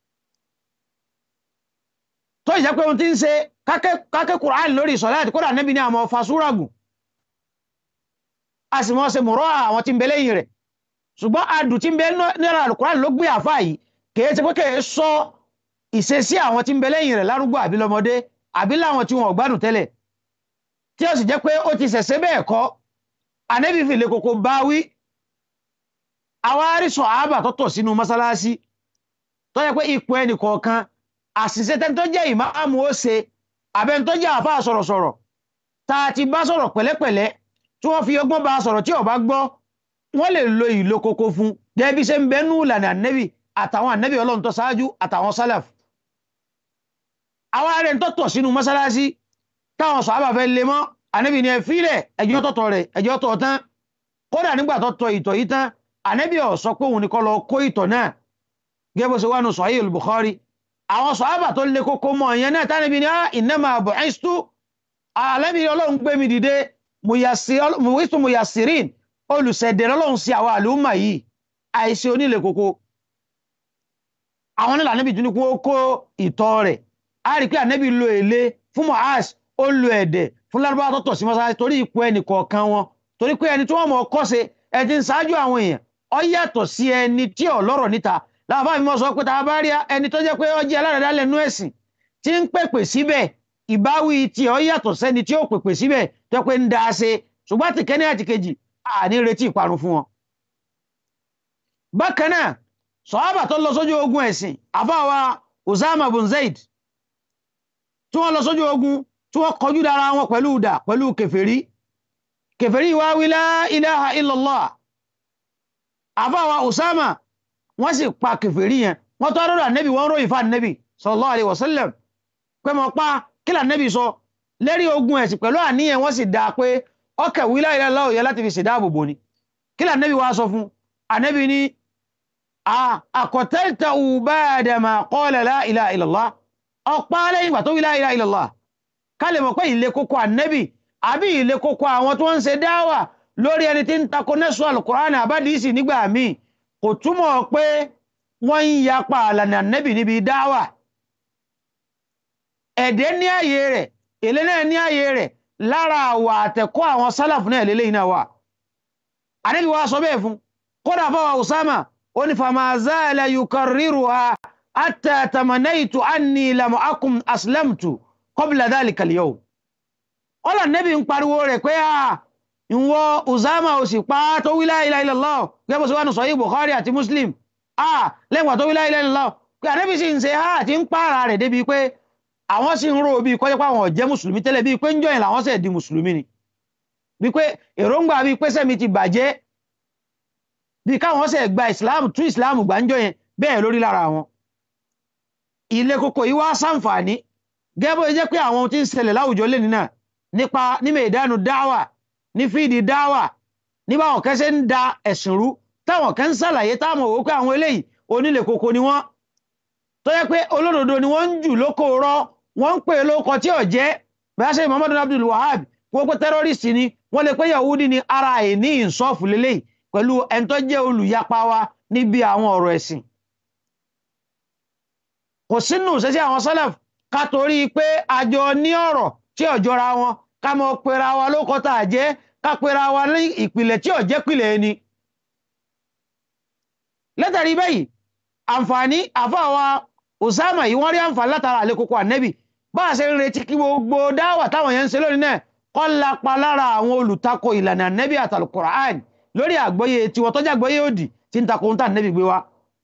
tó ìjẹ́ pé ohun tí ń ṣe kákẹ́ Kùránì lórí ìsọ̀láàtì kódà níbi ní àmọ́ fasúragùn a sì mọ́ ṣe mọ̀rọ̀ àwọn tí ń bẹ lẹ́yìn rẹ̀ ṣùgbọ́n adùn tí ń bẹ nílẹ̀ Al-Kùránì ló gbé àfáà yìí kèé ti pé kèé sọ ìṣesí àwọn tí ń bẹ lẹ́yìn rẹ̀ lárúgbó àbí lọ́mọdé àbí láwọn tí wọn ò gbádùn tẹ́lẹ̀ tí ó sì jẹ́ pé ó ti ṣẹ̀ṣẹ̀ bẹ́ẹ̀ kọ́ ànẹ́bí fìlẹ̀ kòkó bá wí àwa rí sọ àábà tó tọ̀ sínú mọ́sálásí tó yẹ pé ipò ẹnì kọ̀ọ̀kan àṣìṣe tẹ́ni tó jẹ́ ìmáàmù ó ṣe àbẹ́ni tó jẹ́ àfáà sọ̀rọ̀sọ̀rọ̀ tá a ti bá sọ̀rọ̀ pẹ̀lẹ́pẹ̀lẹ́ tí wọ́n fi ọgbọ́n bá sọ̀rọ̀ tí ó bá gbọ́ wọ́n lè lo ìlò koko fún gẹ́gẹ́ bí ṣe ń bẹnu ìlànà ànẹ́bì àtàwọn ànẹ́bì ọlọ́run tó ṣáájú àtàwọn sálàf. àwọn ará ẹni tó tọ̀ sínú mọ́sálásí táwọn sàhábà fẹ́ lé mọ́ ànẹ́bì ni ẹ fílẹ̀ ẹjọ́ tọ̀tọ̀ rẹ̀ ẹjọ́ tọ̀ tán kódà nígbà tó tọ̀ ìtọ̀ yìí tán ànẹ́bì ò sọ pé òun ni kó lọ kó ìtọ̀ náà gẹ́gẹ́ bó ṣe wà nù Sahih al-Bukhari àwọn sọ̀hábà tó lè kókó mọ̀ ìyẹn náà tánàbí ní innama bu'istu alẹ́bí ọlọ́run gbé mi dìde muwistu muyassirin olùsẹ̀dẹ̀ lọ́lọ́run sí àwọn àlùmà yìí àìṣe onílé kókó àwọn nílà níbi tún ní kó kó ìtọ̀ rẹ̀ a rí pé ànẹ́bí lo èlé fún Mu'az ó lo ẹ̀dẹ̀ fún lárúbáwá tó tọ̀ sí mọ́sálásí torí ipò ẹnì kọ̀ọ̀kan wọn torí pé ẹni tí wọ́n mọ̀ kọ́ ṣe ẹ ti ń ṣáájú àwọn èèyàn ó yàtọ̀ sí ẹni tí ò lọ́rọ̀ níta láwọn bá mi mọ́ sọ pé tá a bá rí ẹni tó jẹ́ pé ó jẹ́ alárẹ̀dá lẹ́nu ẹ̀sìn tí ń pèpè síbẹ̀ ìbáwí tí ó yàtọ̀ sẹ́ni tí ó pèpè síbẹ̀ tó pé ń da ṣe ṣùgbọ́n àti kẹ́ni àti kejì àní retí ìparun fún wọn. bákan náà sọ́hábà tó lọ sójú ogun ẹ̀sìn àfáwa Usama bin Zaid tí wọ́n lọ sójú ogun tí wọ́n kọjú dára wọn pẹ̀lú ìdà pẹ̀lú kèfèrí kèfèrí wá wí la ilaha illallah àfáwa Usama wọ́n sì pa kèfèrí yẹn wọ́n tọ́ rọ́rọ̀ ànẹ́bì wọ́n ròyìn fún ànẹ́bì sallallahu alaihi wasallam pé mọ̀ pa kí lànẹ́bì sọ lérí ogun ẹ̀sìn pẹ̀lú àníyàn wọ́n sì dáa pé ọkẹ̀ wí la ilaha illallah yẹ láti fi ṣèdáàbòbò ni kí lànẹ́bì wá sọ fún ànẹ́bì ní àkọ̀tẹ́ta ba'da ma qala la ilaha illallah ọ̀pá lẹ́yìn ìgbà tó wí la ilaha illallah ká lè mọ̀ pé ilé kókó ànẹ́bì àbí ilé kókó àwọn tó ń ṣe dáwà lórí ẹni tí ń takò nẹ́sùn al-Qur'an àbádìísì nígbà míì kò túmọ̀ pé wọ́n ń yapa àlànà nẹ́bì níbi dáwà ẹ̀dẹ́ ní ààyè rẹ̀ èlé náà ní ààyè rẹ̀ lára àwà àtẹ̀kọ́ àwọn sálàfù náà lélẹ́yìn náà wà ànẹ́bì wa sọ bẹ́ẹ̀ fún kódà fọwọ́ Usama ó ní fama zala yukarriruha hatta tamanaitu anni lam akun aslamtu qabla dhalika al-yawm ọlọ́ nẹ́bì ń pariwo rẹ̀ pé a ìwọ Usama ò sì pa tó wí la ilaha illallah gẹ́gẹ́ bó ṣe wà ní Sahih Bukhari àti Muslim ah lẹ́gbàá tó wí la ilaha illallah pé ànábì sì ń ṣe ha àti ń pààrà rẹ̀ débi pé àwọn sì ń rò bíi kọ́jọ́ pé àwọn ọ̀jẹ́ mùsùlùmí tẹ́lẹ̀ bíi pé ń jọyìn làwọn sẹ̀ di mùsùlùmí ni bíi pé èròǹgbà bíi pé sẹ́mi ti bàjẹ́ bíi káwọn sẹ̀ gba ìsìláàmù tún ìsìláàmù gbà ń jọyìn bẹ́ẹ̀ lórí lára wọn. ilé koko yìí wá sàǹfààní gẹ́gẹ́ bó jẹ́ pé àwọn ohun tí ń ṣẹlẹ̀ láwùjọ lé nínà nípa ní mẹ̀dánù dáwà ní fíìdì dáwà ní báwọn kan ṣe ń da ẹ̀sìn rú táwọn kan ń ṣàlàyé táwọn òwò pé àwọn eléyìí onílé koko ni wọ́n tó yẹ pé olódodo ni wọ́n ń jù lóko rọ wọ́n ń pè lóko tí ò jẹ́ bẹ́ẹ̀ ṣe muhammadu abdul wahab wọ́n pé tẹ́rọ́rìsì ni wọ́n lè pé yahudi ni ara ẹ̀ ní ìsọ́ọ̀fù lélẹ́yìí pẹ̀lú ẹni tó jẹ́ olùyapa wa níbi àwọn ọ̀rọ̀ ẹ̀sìn kò sínú ṣẹṣẹ àwọn sálàf ká torí pé àjọ ní ọ̀rọ̀ tí ò jọra wọn ká mọ pera wa lóko tá a jẹ́ ká pera wa ní ìpìlẹ̀ tí ò jẹ́ pìlẹ̀ ẹni látàrí báyìí àǹfààní àfàwà Usama yìí wọ́n rí àǹfààní látara àlékòkò ànẹ́bì bá a ṣe ń retí kí gbogbo dáwà táwọn yẹn ń ṣe lónìí náà kọ́ lápá lára àwọn olùtakò ìlànà ànẹ́bì àtàlùkùránì lórí àgbọ́yé tiwọn tọ́jú àgbọ́yé òdì tí ń takò ń tà ànẹ́bì gbé wa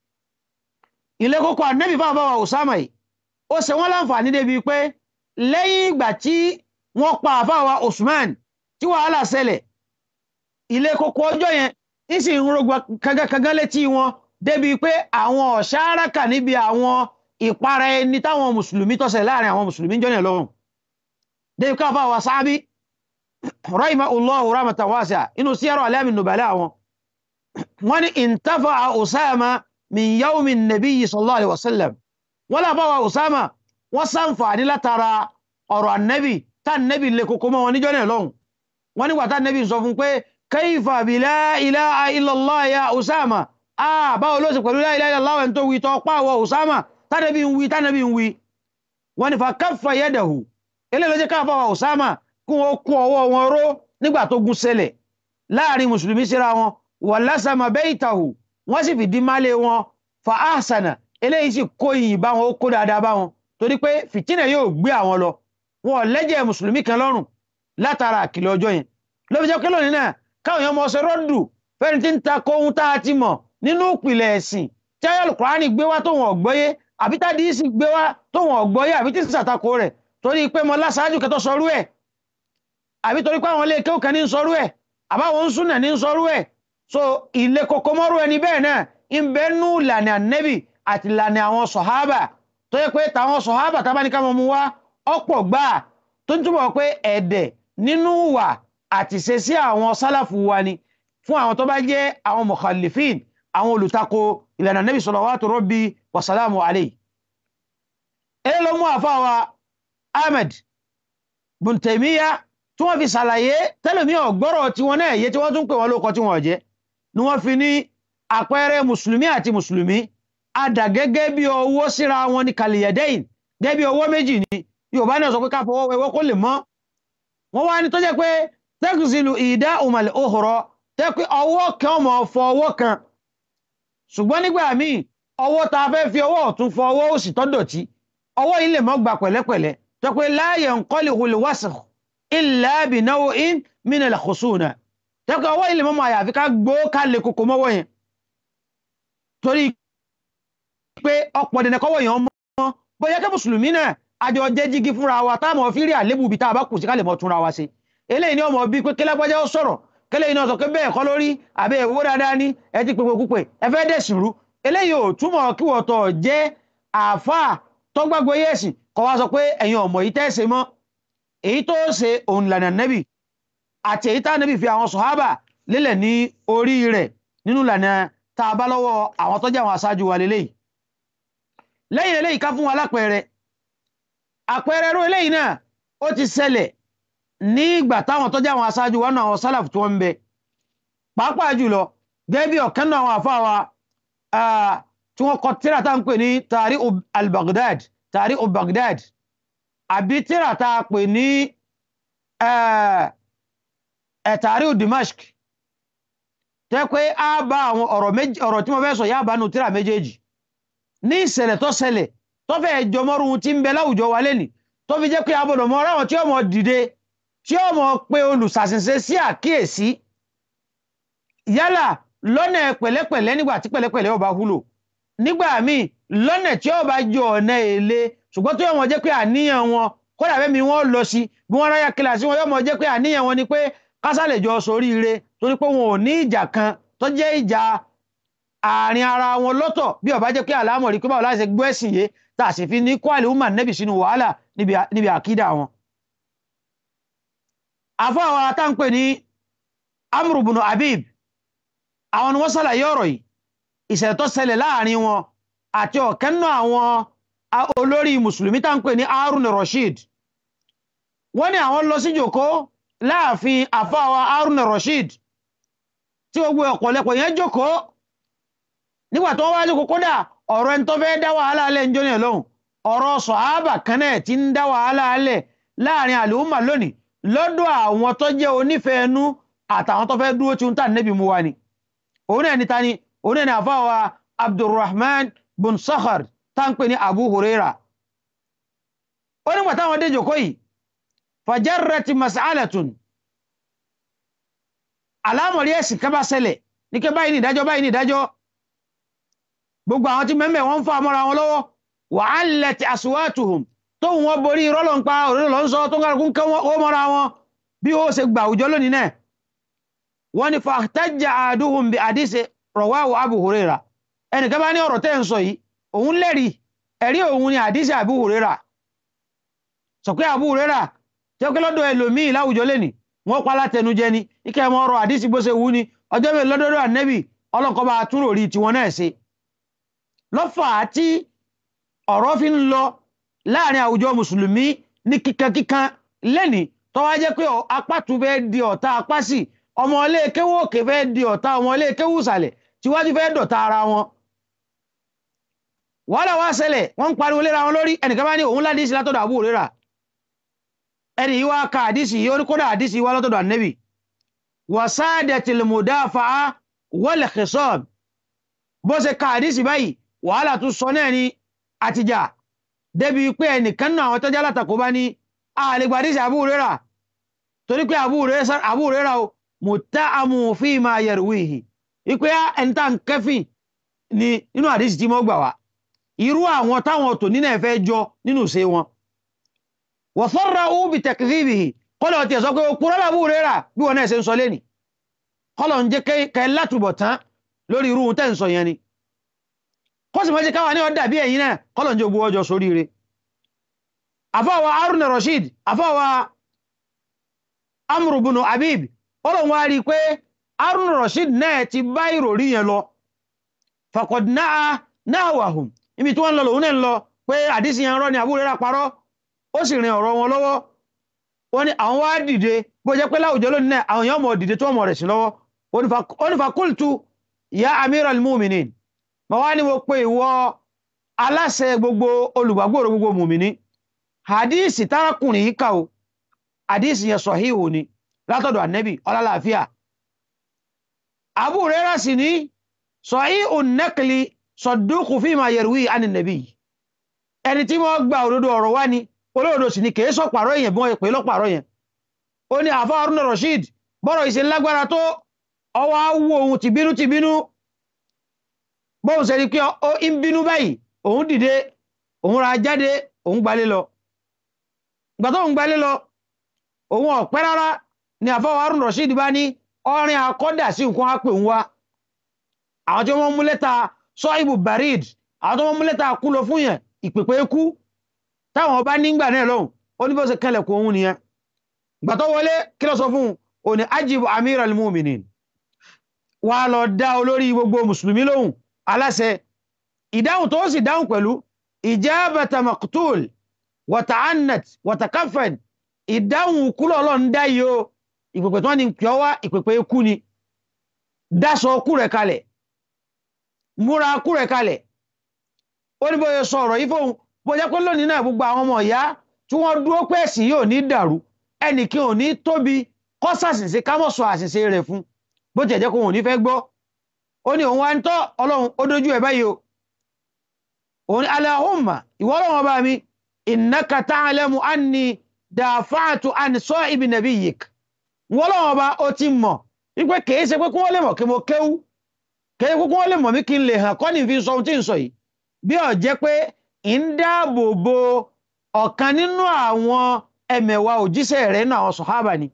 ilé kókó ànẹ́bì fún àfàwà Usama yìí ó ṣe wọ́n láǹfààní débi pé lẹ́yìn ìgbà tí wọ́n pa àfàwà Usman tí wàhálà ṣẹlẹ̀ ilé kókó ọjọ́ yẹn ń sì ń rògbò kagakaga létí wọn débi pé àwọn ọ̀ṣáraka níbi àwọn ìpara ẹni táwọn mùsùlùmí tọ́sẹ̀ láàrin àwọn mùsùlùmí jọ́nà lọ́rùn débi káfà wà sáábí rahimahullahu rahmatan wasi'a inú siyarwa alamin nubala àwọn wọ́n ní intafa a usama min yawmin nabiyyi sallallahu alaihi wasallam wọ́n láfà wà usama wọ́n sàǹfààní látara ọ̀rọ̀ annabi tá annabi lè kókó mọ́ wọn níjọ́ náà lọ́hùn wọ́n nígbà tá annabi sọ fún pé kaifa bi la ilaha illallah ya usama ah báwo ló sì pẹ̀lú la ilaha illallah ẹni tó wí tọ́ pàwọ̀ usama tánàbí ń wí tánàbí ń wí wọ́n ní fa kaffa yadahu ilé ló jẹ́ káfà wa usama kí wọ́n kún ọwọ́ wọn ró nígbà tó gún ṣẹlẹ̀ láàrin mùsùlùmí síra wọn wa lasama baytahu wọ́n sì fìdí málé wọn fa ahsana eléyìí sì kó ìyìn bá wọn ó kó dáadáa bá wọn torí pé fìtínà yóò gbé àwọn lọ wọn ò lẹ́jẹ̀ mùsùlùmí kan lọ́rùn látara àkìlọ̀ ọjọ́ yẹn ló fi jẹ́ kí lónìí náà káwọn èèyàn mọ̀ ṣe rọ́dù fẹ́ni tí ń ta kóhun tá a ti mọ̀ nínú ìpìlẹ̀ ẹ̀sìn tí ayọ̀lù kùránì gbé wá tó wọn ọ̀gbọ́yé àbí tádì í sì gbé wá tó wọn ọ̀gbọ́yé àbí tí sàtakò rẹ̀ torí pé mo lásáájú kẹtọ́ sọrú ẹ̀ àbí torí pé àwọn ilé kéwù kan ní ń sọrú ẹ̀ àbáwọn ń súnà ní ń sọrú ẹ̀ so ilé koko mọ́rú ẹni bẹ́ẹ̀ náà ń bẹ́ nú ìlànà ànẹ́bì àti ìlànà àwọn sọ̀hábà tó yẹ pé tàwọn sọ̀hábà tá bá ní ká mọ̀ mú wá ọ̀pọ̀ gbáà tó ń túbọ̀ pé ẹ̀dẹ̀ nínú wà àti ṣe sí àwọn sálàfù wa ni fún àwọn tó bá jẹ́ àwọn mukhalifin àwọn olùtakò ìlànà nabi salawatu rabbi wa salamu alayhi ẹlẹ́ ló mú àfáwà ahmed bin Taymiyyah tí wọ́n fi ṣàlàyé tẹ́lẹ̀mí ọ̀gbọ́rọ̀ tí wọ́n náà yé tí wọ́n tún pè wọ́n lóko tí wọ́n jẹ́ ni wọ́n fi ní àpẹẹrẹ mùsùlùmí àti mùsùlùmí adà gẹ́gẹ́ bí owó síra wọn ní kàlìyàdẹ́yìn gẹ́gẹ́ bí owó méjì ni yorùbá náà sọ pé ká fọwọ́ wẹwọ́ kó lè mọ́ wọ́n wá ní tó jẹ́ pé tẹ́kùsìlù ìdá òmàlẹ̀ òhùrọ̀ tẹ́ pé ọwọ́ kan mọ̀ fọ ọwọ́ kan ṣùgbọ́n nígbà míì ọwọ́ ta fẹ́ fi ọwọ́ ọ̀tún fọ ọwọ́ òsì tó dọ̀tí ọwọ́ yìí lè mọ́ gba pẹ̀lẹ́pẹ̀lẹ́ tẹ́ pé láàyè ńkọ́lì hulè wàsàn ilẹ̀ àbínáwó in mínàlẹ̀ kòsóònà tẹ́ pé ọwọ́ yìí lè mọ́ mọ́ àyàfi ká gbó ká lè kókó mọ́wọ́ yẹn torí pé ọ̀pọ̀ dẹ̀nẹ̀ kọ́wọ́ yẹn mọ́ bóyá kí mùsùlùmí náà àjọ jẹ́ jígi fúnra wa táwọn fi rí àlébù bí tá a bá kù sí ká lè mọ́ túnra wa ṣe eléyìí ni ọmọ bíi pé kílápájá ó sọ̀rọ̀ kẹlẹ́ iná sọ pé bẹ́ẹ̀ kọ́ lórí àbẹ́ ìwó dáadáa ní ẹ ti pèpè púpẹ̀ ẹ fẹ́ dẹ̀sìn rú eléyìí ò túmọ̀ kí wọ́n tọ̀ jẹ́ àáfàá tó gbàgbọ́ yẹ̀sìn kọ́ wá sọ pé ẹ̀yin ọmọ yìí tẹ́sẹ̀ mọ́ èyí tó ṣe òun lànà nẹ́bì àti èyí tá nẹ́bì fi àwọn sọ̀hábà lélẹ̀ ní orí rẹ̀ nínú lànà tá a bá lọ́wọ́ àwọn tó jẹ́ àwọn aṣáájú wa lélẹ́yìí lẹ́yìn eléyìí ká fún wa lápẹẹrẹ àpẹẹrẹ rú eléyìí náà ó ti ṣẹlẹ̀ ní ìgbà táwọn tó jẹ́ àwọn aṣáájú wa náà àwọn sálàf tó ń bẹ pàápàá jùlọ gẹ́gẹ́ bí ọ̀kan náà àwọn àfáà wa tí wọ́n kọ tíra tá ń pè ní tàrí al-Baghdad tàrí al-Baghdad àbí tíra tá a pè ní tàrí Dimashq tẹ́ pé a bá àwọn ọ̀rọ̀ tí wọ́n fẹ́ sọ yá bá nu tíra méjèèjì ní ìṣẹ̀lẹ̀ tó ṣẹlẹ̀ tó fẹ́ jọmọ́rùn tí ń bẹ láwùjọ wa lẹ́nìí tó fi jẹ́ pé abọ̀dọ̀ mọ́ ráwọn tí ó mọ̀ dìde tí ó mọ̀ pé olùsàṣìṣe sí àkíyèsí yálà lọ́nà pẹ̀lẹ́pẹ̀lẹ́ nígbà tí pẹ̀lẹ́pẹ̀lẹ́ ó bá wúlò nígbà míì lọ́nà tí ó bá jọ ọ̀nà èlé ṣùgbọ́n tó yọ mọ̀ jẹ́ pé àníyàn wọn kódà bẹ́ẹ̀ mi wọ́n lọ sí bí wọ́n ráyà kíláàsì wọn yọ mọ̀ jẹ́ pé àníyàn wọn ni pé kásálẹ̀ jọ soríire torí pé wọn ò ní ìjà kan tó jẹ́ ìjà àárín ara wọn lọ́tọ̀ bí ó bá jẹ́ pé àlámọ̀ rí pé báwo láti ṣe gbọ́ ẹ̀sìn yé tá a sì fi ní kwali umar nẹ́bì sínú wàhálà níbi àkídà wọn. àfọ́ àwọn atáǹpẹ̀ ní amru bunu abib àwọn ni wọ́n ṣàlàyé ọ̀rọ̀ yìí ìṣẹ̀lẹ̀ tó ṣẹlẹ̀ láàrin wọn àti ọ̀kan náà àwọn a- olórí mùsùlùmí tá ń pè ní harun rashid wọ́n ní àwọn lọ sí jòkó láàfin àfáwà harun rashid tí gbogbo ọ̀pọ̀lọpọ̀ yẹn jòkó nígbà tó wá jòkó kódà ọ̀rọ̀ ẹni tó fẹ́ dá wàhálà alẹ́ ń jóni ẹ̀ lóhùn ọ̀rọ̀ sọ̀hábà kan náà ti ń dá wàhálà alẹ́ láàrin àlùmà lónìí lọ́dọ̀ àwọn tó jẹ́ onífẹ̀ẹ́ ẹnu àtàwọn tó fẹ́ dúró tí ń tà níbi mu wa ni òun náà ni ta ni òun náà ni àfáwà abdulrahman bin sakhar tá ń pè ní abu huraira ó nígbà táwọn dé jòkó yìí fajarrati mas'alatun alámọ̀rí ẹ̀sìn kan bá ṣẹlẹ̀ ní kí báyìí ní ìdájọ́ báyìí ní ìdájọ́ gbogbo àwọn tí mẹ́mẹ́ wọ́n ń fa mọ́ra wọn lọ́wọ́ wa 'allat aswatuhum tóun wọn borí rọ́lọ́ ń pa òróró lọ́ ń sọ tó ń kálukú ń kẹ́ ó mọ́ra wọn bí ó ṣe gbà àwùjọ lónìí náà wọ́n ní fahtajja ahaduhum bi hadisi rawahu abu huraira ẹnìkan bá ní ọ̀rọ̀ tẹ́ ń sọ yìí òun lẹ́rìí ẹ̀rí òun ni hadisi abu huraira sọ pé abu huraira jẹ́ pé lọ́dọ̀ ẹlòmíì láwùjọ lẹ́nìí wọ́n pa látẹnujẹ ni ike ẹmọ ọ̀rọ̀ hadisi bó ṣe wú ni ọjọ́ mi lọ́dọ̀dọ̀ ànẹ́bì ọlọ́nkọ́ bá tún rò rí tiwọn náà ṣe lọ́fà tí ọ̀rọ̀ fi ń lọ láàrin àwùjọ mùsùlùmí ní kíkankíkan lẹ́nìí tó wá jẹ́ pé apá tún fẹ́ di ọ̀tá apá sí ọmọ ilé kéwú òkè fẹ́ di ọ̀tá ọmọ ilé kéwú ìsàlẹ̀ tíwájú fẹ́ dọ̀tá ara wọn wàhálà wá ṣẹlẹ̀ wọ́n ń pariwo léra wọn lórí ẹnìkan bá ní òun ládìsí látọ̀dọ̀ àbúrò rírà ẹni yìí wá ka àdìsí yìí ó ní kódà àdìsí wá látọ̀dọ̀ ànẹ́bì wasadatil mudafa'a wal khisab bó ṣe ka àdìsí báyìí wàhálà tún sọ náà ní àtijọ́ débi pé ẹnìkan náà àwọn tọ́jà látàkó bá ní àlegbà àdìsí àbúrò rírà torí pé àbúrò rírà o mutta'amu fima yarwihi ipe ẹni tá n kẹfìn ni nínú àdìsí tí mo gbà wá irú àwọn táwọn tò nínú ẹ̀fẹ́ jọ nínú ṣe wọn wọ̀fọ́ra ó bí tẹ̀kìrìbì kọ́lọ̀ tí ẹ̀ sọ pé ó kúrọ́ làbú rẹ́rà bí wọn náà ṣe ń sọ lẹ́nì kọ́lọ̀ ń jẹ́ kẹ́ látùbọ̀ tán lórí irú tẹ́ ń sọ yẹn ni kó sì mọ́jẹ́ káwa ní ọ̀dà bí ẹ̀yìn náà kọ́lọ̀ ń jẹ́ ogun ọjọ́ sórí rẹ̀ àfọwà Harun Rashid àfọwà Amr ibn Habib ọlọ́run wá rí i pé Harun Rashid náà ti bá ìròrí yẹn lọ faqad náà náà wàhùn ibi tí wọ́n lọ lòun náà ń lọ pé àdísì yẹn rọ́ ni àbúrò rẹ̀ parọ́ ó sì rin ọ̀rọ̀ wọn lọ́wọ́ wọ́n ní àwọn wá dìde bó jẹ́ pé láwùjọ lónìí náà àwọn èèyàn mọ̀ dìde tó mọ̀ rẹ̀ sí lọ́wọ́ ó ní fakultu ya amiral muminin ma wá ní mo pe ìwọ aláṣẹ gbogbo olùgbàgbòrò gbogbo mùmìnì hadisi tárakùnrin yìí kà o hadisi yẹn sọ̀híhù ni látọ̀dọ̀ ànẹ́bì ọlálàáfíà Abu Hurairah sì ní sọ̀híhù nẹ́kìlì sọ̀dúkù fíìmà yẹ̀rùwí ànínẹ́bì ẹni tí wọ́n gba òdodo ọ̀rọ̀ wá ni olóòdó sì ni kìí sọ̀pàrọ̀ yẹn bí wọ́n pè lọ́pàrọ̀ yẹn ó ní àfa Haruna Rashid bọ́rọ̀ ìṣe lágbára tó ọwọ́ á wú ohun tìbínú tìbínú bóun ṣe rí pé ó ń bínú báyìí òun dìde òun ra jáde òun gbalé lọ ìgbà tó ń gbalé lọ òun ọ̀pẹ́ rárá ni àfa Haruna Rashid bá ní ọrin akọ́dà sí nǹkan á pè ń wá àwọn tí wọ́n mú lẹ́tà sọ́ìbù barid àwọn tí wọ́n mú lẹ́tà kú lọ fún yẹn ìpèpè kú táwọn ọba nígbà náà lọ́hùn ó ní bó ṣe kẹlẹ̀kùn òun nìyẹn ìgbà tó wọlé kí ló sọ fún un ò ní ajibu amir al-muminin wà á lọ dá olórí gbogbo mùsùlùmí lóhùn aláṣẹ ìdáhùn tó sì dáhùn pẹ̀lú ijabata maqtul wata'annat watakafan ìdáhùn kúlọ̀ ọlọ́run dá yìí o ìpèpè tó ní kí ọ wá ìpèpè kú ni dáṣọ kú rẹ̀ kalẹ̀ múra kú rẹ̀ kalẹ̀ ó ní bóyá sọ ọ̀rọ̀ yìí fóun bó jẹ́ pé lónìí náà gbogbo àwọn ọmọ ìyá tí wọ́n dúró pé ẹ̀sìn yóò ní dàrú ẹnìkan ò ní tóbi kọ́ sàṣìṣe ká mọ̀ sọ àṣìṣe rẹ̀ fún bó tiẹ̀ jẹ́ kó wọn ò ní fẹ́ gbọ́ ó ní òun wá ń tọ́ ọlọ́run ó dojú ẹ̀ báyìí o òun ní Allahumma ìwọ ọlọ́run ọba mi innaka ta'lamu anni dafa'tu an sahibi nabiyyik ìwọ ọlọ́run ọba ó ti mọ̀ wípé kìí ṣe pé kí wọ́n lè mọ̀ kí mo kéwú kìí ṣe pé kí wọ́n lè mọ̀ mí kí n lè hàn kọ́ ní fi sọ ohun tí ń sọ yìí bí ó jẹ́ pé ń dáàbò bo ọ̀kan nínú àwọn ẹmẹ̀wà òjíṣẹ́ rẹ̀ nínú àwọn sọ̀hábà ni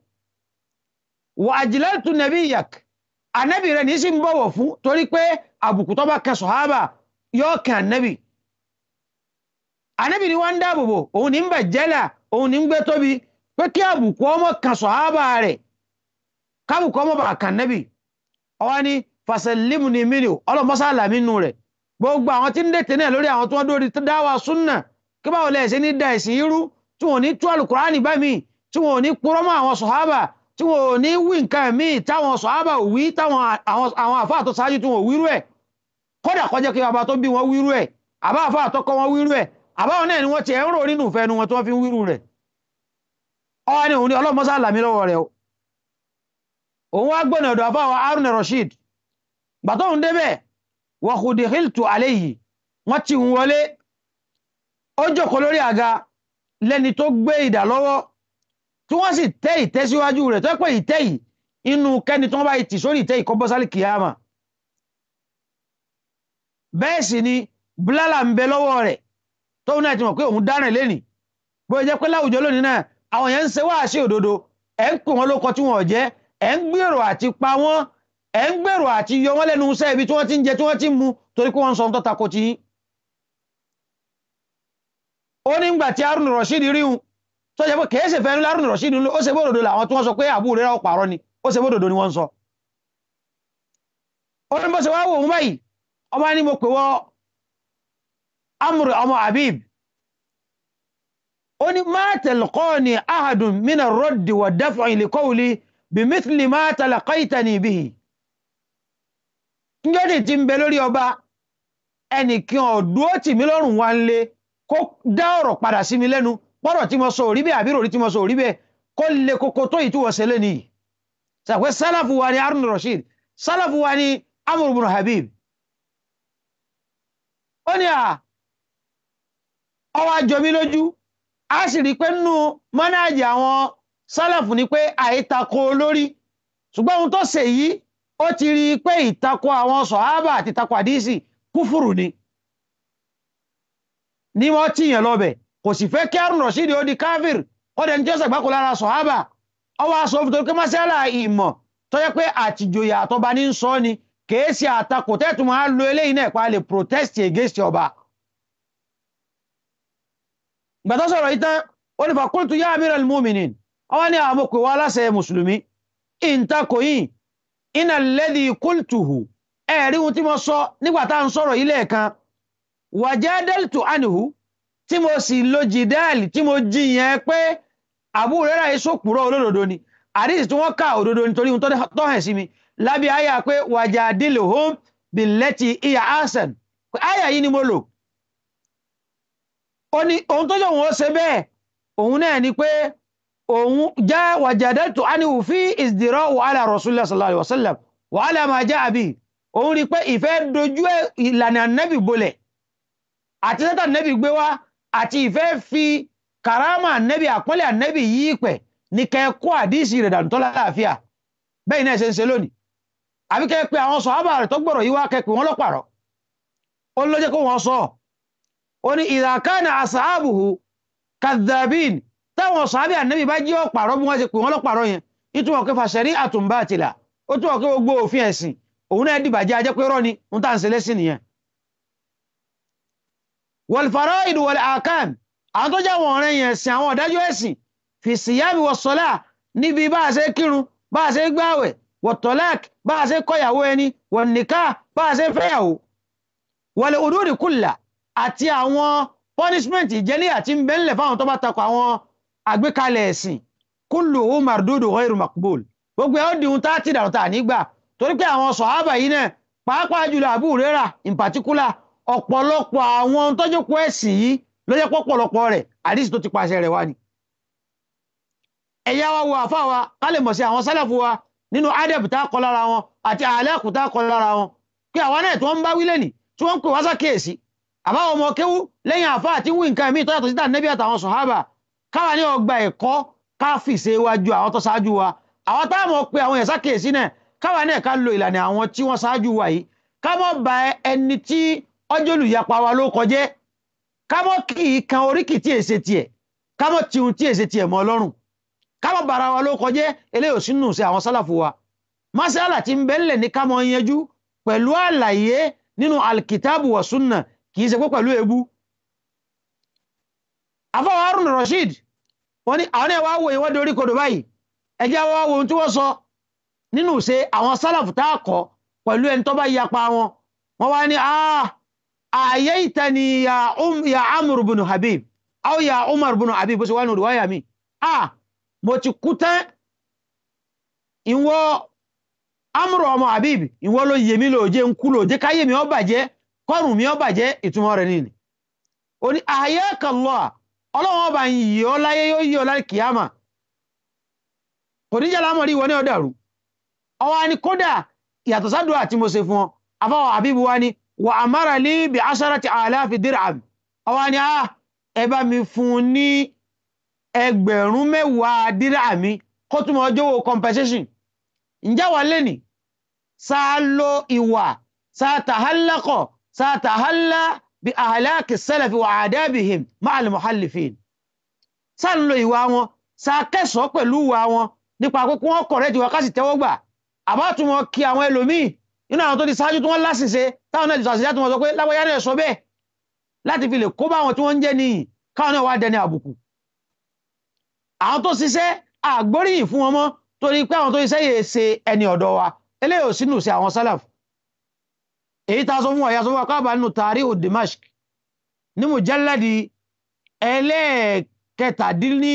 wà ajlaltu nabiyyak ànábì rẹ̀ ní sí ń bọ̀wọ̀ fún torí pé àbùkù tó bá kan sọ̀hábà yóò kan ànábì ànábì ni wọ́n ń dáàbò bò òun ní ń bẹ̀ jẹ́là òun ní ń gbé tóbi pé kí àbùkù ọmọ kan sọ̀hábà rẹ̀ kábùkọ́ mọ́ bàa kàn nẹ́bì ọwọ́ ní fasẹ̀límù ní mílíò ọlọ́mọ́sá àlàmì nù rẹ̀ gbogbo àwọn tí ń dètè náà lórí àwọn tí wọ́n dórí dáwà súnà kí báwo lẹ̀ ṣe ní da ẹ̀sìn irú tí wọ́n ní tú àlùkùránì bá mi tí wọ́n ní purọ́ mọ́ àwọn sọ̀hábà tí wọ́n ní wí nǹkan míì táwọn sọ̀hábà ò wí táwọn àwọn àfáà tó ṣáájú tí wọ́n wírú ẹ̀ kódà kọjá kí bàbá tó bí wọn wírú ẹ̀ àbá àfáà tó kọ́ wọn wírú ẹ̀ àbáwọn náà ni wọ́n ti ẹ̀ ń rò nínú ìfẹ́ nu wọn tí wọ́n fi ń wírú rẹ̀ ọwọ́ ni òun ni ọlọ́mọ́sá àlàmì lọ́wọ́ rẹ̀ o òun wá gbọ́nà ọ̀dọ̀ àfáwà Harun Rashid gbàtọ́hun débẹ̀ wọ̀hùdì hiltu aléyìí wọ́n ti ń wọlé ó jókòó lórí àga lẹ́ni tó gbé ìdà lọ́wọ́ tí wọ́n sì tẹ́ ìtẹ́ síwájú rẹ̀ tó pé ìtẹ́ yìí inú kẹ́ni tó bá tì sórí ìtẹ́ ìkọ́bọ́sálì kìyàmà bẹ́ẹ̀ sì ni bílálà ń bẹ lọ́wọ́ rẹ̀ tóun náà ti mọ̀ pé òun dáràn lẹ́nì bó jẹ́ pé láwùjọ lónìí náà àwọn yẹn ń ṣe wáàsí òdodo ẹ̀ ń pè wọ́n lóko tí wọ́n jẹ́ ẹ̀ ń gbèrò àti pa wọ́n ẹ̀ ń gbèrò àti yọ wọ́n lẹ́nu iṣẹ́ ibi tí wọ́n ti ń jẹ tí wọ́n ti ń mu torí pé wọ́n ń sọ tó tako ti yín. ó ní ìgbà tí Harun Rashid ríhun tó jẹ́ pé kèé ṣe fẹ́ ní Harun Rashid ó ṣe bódòdó làwọn tí wọ́n sọ pé àbúrò rẹ̀ pààrọ̀ ni ó ṣe bódòdó ni wọ́n ń sọ. ó ní bó ṣe wá wò ó báyìí ọba ní mo pè wọ́ Amr ọmọ Habib ó ní má talqani ahadun min ar-radd wa daf'i li qawli bimithli ma talaqaitani bihi njọ́dì tí ń bẹ lórí ọba ẹnìkan ọ̀dúó tì mí lọ́rùn wá ń lé kó dá ọ̀rọ̀ padà sí mi lẹ́nu pọ́rọ̀ tí mo sọ òrí bẹ́ẹ̀ àbí ròrí tí mo sọ òrí bẹ́ẹ̀ kó lè koko tó ìtúwọ̀ sẹ́lẹ̀ nìyí sàpẹ́ sálàfù wa ni Harun Rashid sálàfù wa ni Amr ibn Habib ó ní à ọwọ́ àjọ mi lójú a sì rí pé nínú mọ́nájì àwọn sálàfù ni pé àìtakò olórí ṣùgbọ́n ohun tó ṣe yìí ó ti rí i pé ìtakò àwọn sọ̀hábà àti ìtakò àdísì kúfùrù ni ní wọ́n tíyàn lọ́bẹ̀ kò sì fẹ́ kí Harun Rashid ó di káfíìr kọ́dẹ̀ ní tí ó sàgbákò lára sọ̀hábà ọwọ́ aṣọ òfin torí pé mọ́sálà ìmọ̀ tó yẹ pé àtìjòyà àtọba ní ń sọ ni kèé sí àtakò tẹ́tù máa lo eléyìí náà pa lè protest against ọba gbàtọ́ sọ̀rọ̀ ìtàn ó ní fàkúntù yá amiral mu'minin ọwọ́ ní àwọn òkè wa aláṣẹ mùsùlùmí ìntakò yìí iná lẹ́dí kúltùhù ẹ̀rí ohun tí mo sọ nígbà tá à ń sọ̀rọ̀ ilé kan wàjádẹ́lìtù ànìhù tí mo sì lo jìdáàlì tí mo jiyàn pé àbú rẹ́rà yìí sòpùrọ̀ olódodo ni àdìsí tí wọ́n ká òdodo nítorí ohun tó hẹ̀ sí mi lábẹ́ àyà pé wàjádìlì hóm bìlẹ́tì ìyá hasan pé àyà yìí ni mo lò ó ní ohun tó jẹ́ òun ó ṣe bẹ́ẹ̀ òun náà ni pé òun já wàjàdẹ́tù ánìwò fi ìsdìrọ́ wàhálà rasulullah sallallahu alaihi wasallam wàhálà máa já àbí òun rí pé ìfẹ́ dojú ìlànà nẹ́bì bolẹ̀ àti sẹ́tà nẹ́bì gbé wá àti ìfẹ́ fi karama nẹ́bì àpọ́nlẹ̀ nẹ́bì yí pẹ̀ ní kẹ́kọ́ àdísì rẹ̀ dànù tó láàfíà bẹ́ẹ̀ náà ṣe ń ṣe lónìí àbí kẹ́ pé àwọn sọ̀hábà rẹ̀ tó gbọ́rọ̀ yí wá kẹ́ pé wọ́n lọ́pàrọ̀ ó ló jẹ́ kó wọ́n sọ ó ní ìdàkánà àsàábùhù kadhabin táwọn sàábì ànábì bá jí ọ̀pàrọ̀ bí wọ́n ṣe pè wọ́n lọ́pàrọ̀ yẹn ìtumọ̀ pé fàṣẹrí àtúnbá àtìlà ó túmọ̀ pé gbogbo òfin ẹ̀sìn òun náà dìbàjẹ́ ajẹ́ pé rọ́ ni ń tà ń ṣe lẹ́sìn nìyẹn. wal fara'id wal ahkam àwọn tó jáwọn ọ̀rẹ́ yẹn ẹ̀sìn àwọn ọ̀dájọ́ ẹ̀sìn fi siyami was salah níbi bá a ṣe kírun bá a ṣe gbáwẹ̀ wat talaq bá a ṣe kọ̀yàwó ẹni wan nikah bá a ṣe fẹ́yàwó wal hudud kulla àti àwọn punishment ìjẹ́lé àti ń bẹ́ńlẹ̀ fáwọn tó bá takò àwọn àgbékalẹ̀ ẹ̀sìn kulluhu mardudu ghayru maqbul gbogbo ẹ̀ ó di ohun tá a ti dàrú tà nígbà torí pé àwọn sọ̀hábà yìí náà pàápàá jùlọ Abu Hurairah in particular ọ̀pọ̀lọpọ̀ àwọn tọ́jú kó ẹ̀sìn yìí ló jẹ́ pọ̀pọ̀lọpọ̀ rẹ̀ àdìsí tó ti pàṣẹ rẹ̀ wá ni. ẹ̀yà wa wo àfa wa ká lè mọ̀ sí àwọn sálàfù wa nínú adab tá a kọ lára wọn àti àlẹ́kù tá a kọ lára wọn pé àwa náà tí wọ́n ń bá wílẹ̀ nì tí wọ́n ń pè wá sákèèsí àbáwọn ọmọ kéwú lẹ́yìn àfa àti wí nǹkan míì tó yàtọ̀ sí tànẹ́bí àtàwọn sọ̀hábà káwa ní ọgbà ẹ̀kọ́ ká fìṣe wájú àwọn tó ṣáájú wa àwọn táwọn pe àwọn yẹn sákèèsí náà káwa náà ká lo ìlànà àwọn tí wọ́n ṣáájú wa yìí ká mọ́ ba ẹni tí ọjọ́ olùyapa wa ló kọjẹ́ ká mọ́ kì í kan oríkì tí èsè tiẹ̀ ká mọ́ tiun tí èsè tiẹ̀ mọ́ ọlọ́run ká mọ́ bara wa ló kọjẹ́ eléyìí ò sínú sí àwọn sálàfù wa masala tí ń bẹ́ńlẹ̀ ní ká mọ́ yanjú pẹ̀lú àlàyé nínú alkitabu wa sunna kì í ṣe pé pẹ̀lú ebu afọwọ́ Harun Rashid wọ́n ní àwọn ẹ̀wà wo ìwọ́de orí kodò báyìí ẹjẹ́ wọ́n wo ohun tí wọ́n sọ nínú ṣe àwọn sálàfù tá a kọ pẹ̀lú ẹni tó bá yapa wọn wọ́n wá ní ààyè ìtẹni ya um ya amur bin habib aw ya umar bin habib bó ṣe wá ní olùwáyà mi ah mo ti kú tán ìwọ amur ọmọ habib ìwọ ló yẹ mí lòjé ń kú lòjé káyé mi ó bàjẹ́ kọrùn mi ó bàjẹ́ ìtumọ̀ rẹ̀ nìyí ó ní ààyè kàlọ́ ọlọ́run ọba yìí ó láyé yóò yí ọ láì kìyàmà kò ní jẹ́ lámọ̀rí ìwọ ní ọ̀dàrú ọwọ́ ni kódà ìyàtọ̀ sádùá tí mo ṣe fún ọ afáwọ̀ àbíbu wa ni wà àmàrà lé bí asharati àláfi dirham ọwọ́ ni a ẹ bá mi fún un ní ẹgbẹ̀rún mẹ́wàá dirham mi kó túmọ̀ ọjọ́ wo compensation ǹjẹ́ wà lẹ́nì sáà lo ìwà sáà tàhálàkọ̀ sáà tàhálà bí àhàlákì sẹ́lẹ̀fì wà àdábìhìm máa lè mọ̀hálìfìn sáà ń lo ìwà wọn sáà kẹsàn-án pẹ̀lú ìwà wọn nípa pé wọ́n kọ̀rẹ́ ti wọ́n ká sì tẹ́wọ́ gbà àbátúmọ̀ kí àwọn ẹlòmíì nínú àwọn tó ti ṣáájú tí wọ́n láṣìṣe táwọn náà ti ṣàṣìṣe tí wọ́n sọ pé láwọ́yá náà sọ bẹ́ẹ̀ láti fi lè kó bá àwọn tí wọ́n ń jẹ́ níyì káwọn náà wá dẹni àbùkù àwọn tó ṣiṣẹ́ àgbóríyìn fún wọn mọ́ torí pé àwọn tó ṣiṣẹ́ yìí ṣe ẹni ọ̀dọ́ wa eléyìí ò sínú sí àwọn sálàf èyí tá a sọ fún wa ìyá sọ fún wa káàbà nínú Tarihu Dimashq ní mujalladi ẹlẹ́ẹ̀kẹtàdínní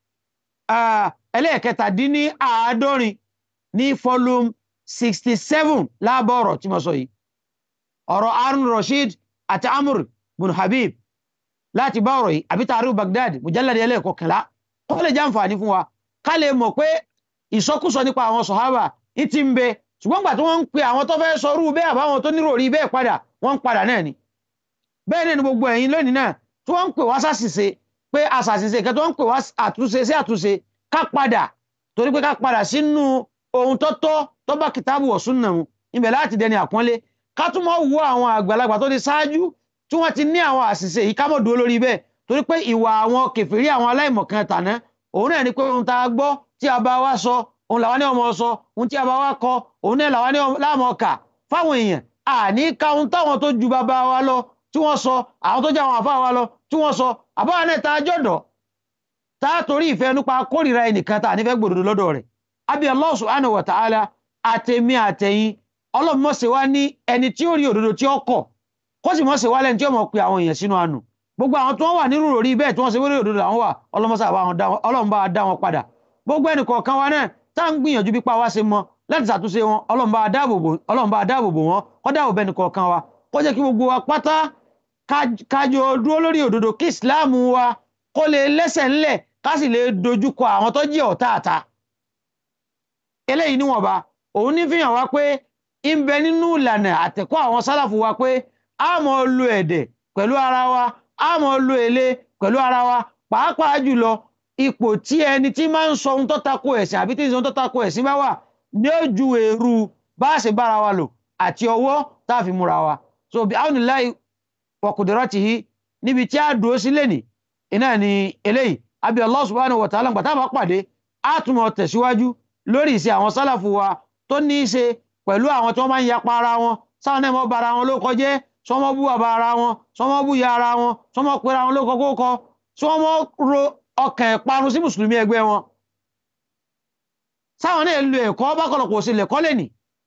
ẹlẹ́ẹ̀kẹtàdínní àádọ́rin ní volume sixty seven láàbọ̀ ọ̀rọ̀ tí mo sọ yìí ọ̀rọ̀ Harun Rashid àti Amr bin Habib láti bá ọ̀rọ̀ yìí àbí Tarihu Baghdad mujalladi ẹlẹ́ẹ̀kọkànlá kó lè jẹ́ àǹfààní fún wa ká lè mọ̀ pé ìsọkúsọ nípa àwọn sọ̀hábà ní ti ń bẹ ṣùgbọ́n gbà tí wọ́n ń pe àwọn tó fẹ́ sọrú bẹ́ẹ̀ àbáwọn tó nírò rí bẹ́ẹ̀ padà wọ́n ń padà náà ni bẹ́ẹ̀ náà ni gbogbo ẹ̀yin lónìí náà tí wọ́n ń pè wá sàṣìṣe pé àṣàṣìṣe kẹ́ tó ń pè wá àtúnṣe sí àtúnṣe ká padà torí pé ká padà sínú ohun tó tọ́ tó bá kìtàbù wa sunnah mu ibẹ̀ láti dẹni àpọ́nlé ká tún mọ́ wo àwọn àgbàlagbà tó ti ṣáájú tí wọ́n ti ní àwọn àṣìṣe yìí ká mọ̀ dúró lórí bẹ́ẹ̀ torí pé ìwà àwọn kèfèrí àwọn aláìmọ̀kan tàná òun náà ni pé ohun tá a gbọ́ tí a bá wá sọ òun làwọn ní ọmọ sọ ohun tí a bá wá kọ òun náà làwọn ní láàmọ kà fáwọn èèyàn àní ka ohun táwọn tó ju bàbá wa lọ tí wọ́n sọ àwọn tó jẹ́ àwọn àfa wa lọ tí wọ́n sọ àbáwọn náà tá a jọ̀dọ̀ tá a torí ìfẹ́ nípa kórìíra ẹnìkan tá a nífẹ̀ẹ́ gbòdòdó lọ́dọ̀ rẹ̀ àbí Allah subhanahu wa ta'ala àtẹ̀mí àtẹ̀yìn ọlọ́run mọ̀ ṣe wá ní ẹni tí ó rí òdodo tí ó kọ̀ kó sì mọ̀ ṣe wá lẹ́ni tí ó mọ̀ pe àwọn èèyàn sínú àánú gbogbo àwọn tí wọ́n wà nírú òrí bẹ́ẹ̀ tí wọ́n ṣe wéré òdodo àwọn wà ọlọ́run bá dá wọn padà gbogbo ẹnì kọ̀ọ̀kan wa náà tá à ń gbìyànjú bí pa wá ṣe mọ láti ṣàtúnṣe wọn ọlọ́run bá dáàbò bò wọn kó dáàbò bẹ́ẹ̀ nìkan kan wa kó jẹ́ kí gbogbo wa pátá kájọ dúró lórí òdodo kí ìsìláàmù wa kó lè lẹ́sẹ̀ ńlẹ̀ ká sì lè dojúkọ àwọn tó jẹ́ ọ̀tá àta. eléyìí níwọ̀nba òun ní fihàn wá pé ń bẹ nínú ìlànà àtẹ̀kọ́ àwọn sálàfù wa pé a mọ̀ lo ẹ̀dẹ̀ pẹ̀lú ara wa a mọ̀ lo èlé pẹ̀lú ara wa pàápàá jùlọ ipò tí ẹni tí máa ń sọ ohun tó tako ẹ̀sìn àbí tí ń sọ ohun tó tako ẹ̀sìn bá wà ní ojú èrú bá a ṣe bára wa lò àti ọwọ́ tá a fi múra wa so bí àwọn ìláì wọkùdìrọ́tìhí níbi tí a dúró sí lẹ́nì iná ni eléyìí àbí Allah subhanahu wa ta'ala gbàtà bá pàdé a tún mọ̀ tẹ̀síwájú lórí ìṣe àwọn sálàfù wa tó ní í ṣe pẹ̀lú àwọn tí wọ́n máa ń yapa ara wọn sáwọn náà mọ́ bara wọn ló kọjẹ́ sọmọ bú bàbá ara wọn sọmọ bú ya ara wọn sọmọ pera wọn ló kọ kókọ sọmọ ro ọkàn ìparun sí mùsùlùmí ẹgbẹ́ wọn sáwọn náà lo ẹ̀kọ́ bákọ̀lọ̀kọ̀ sí lẹ̀kọ́ lẹ́nì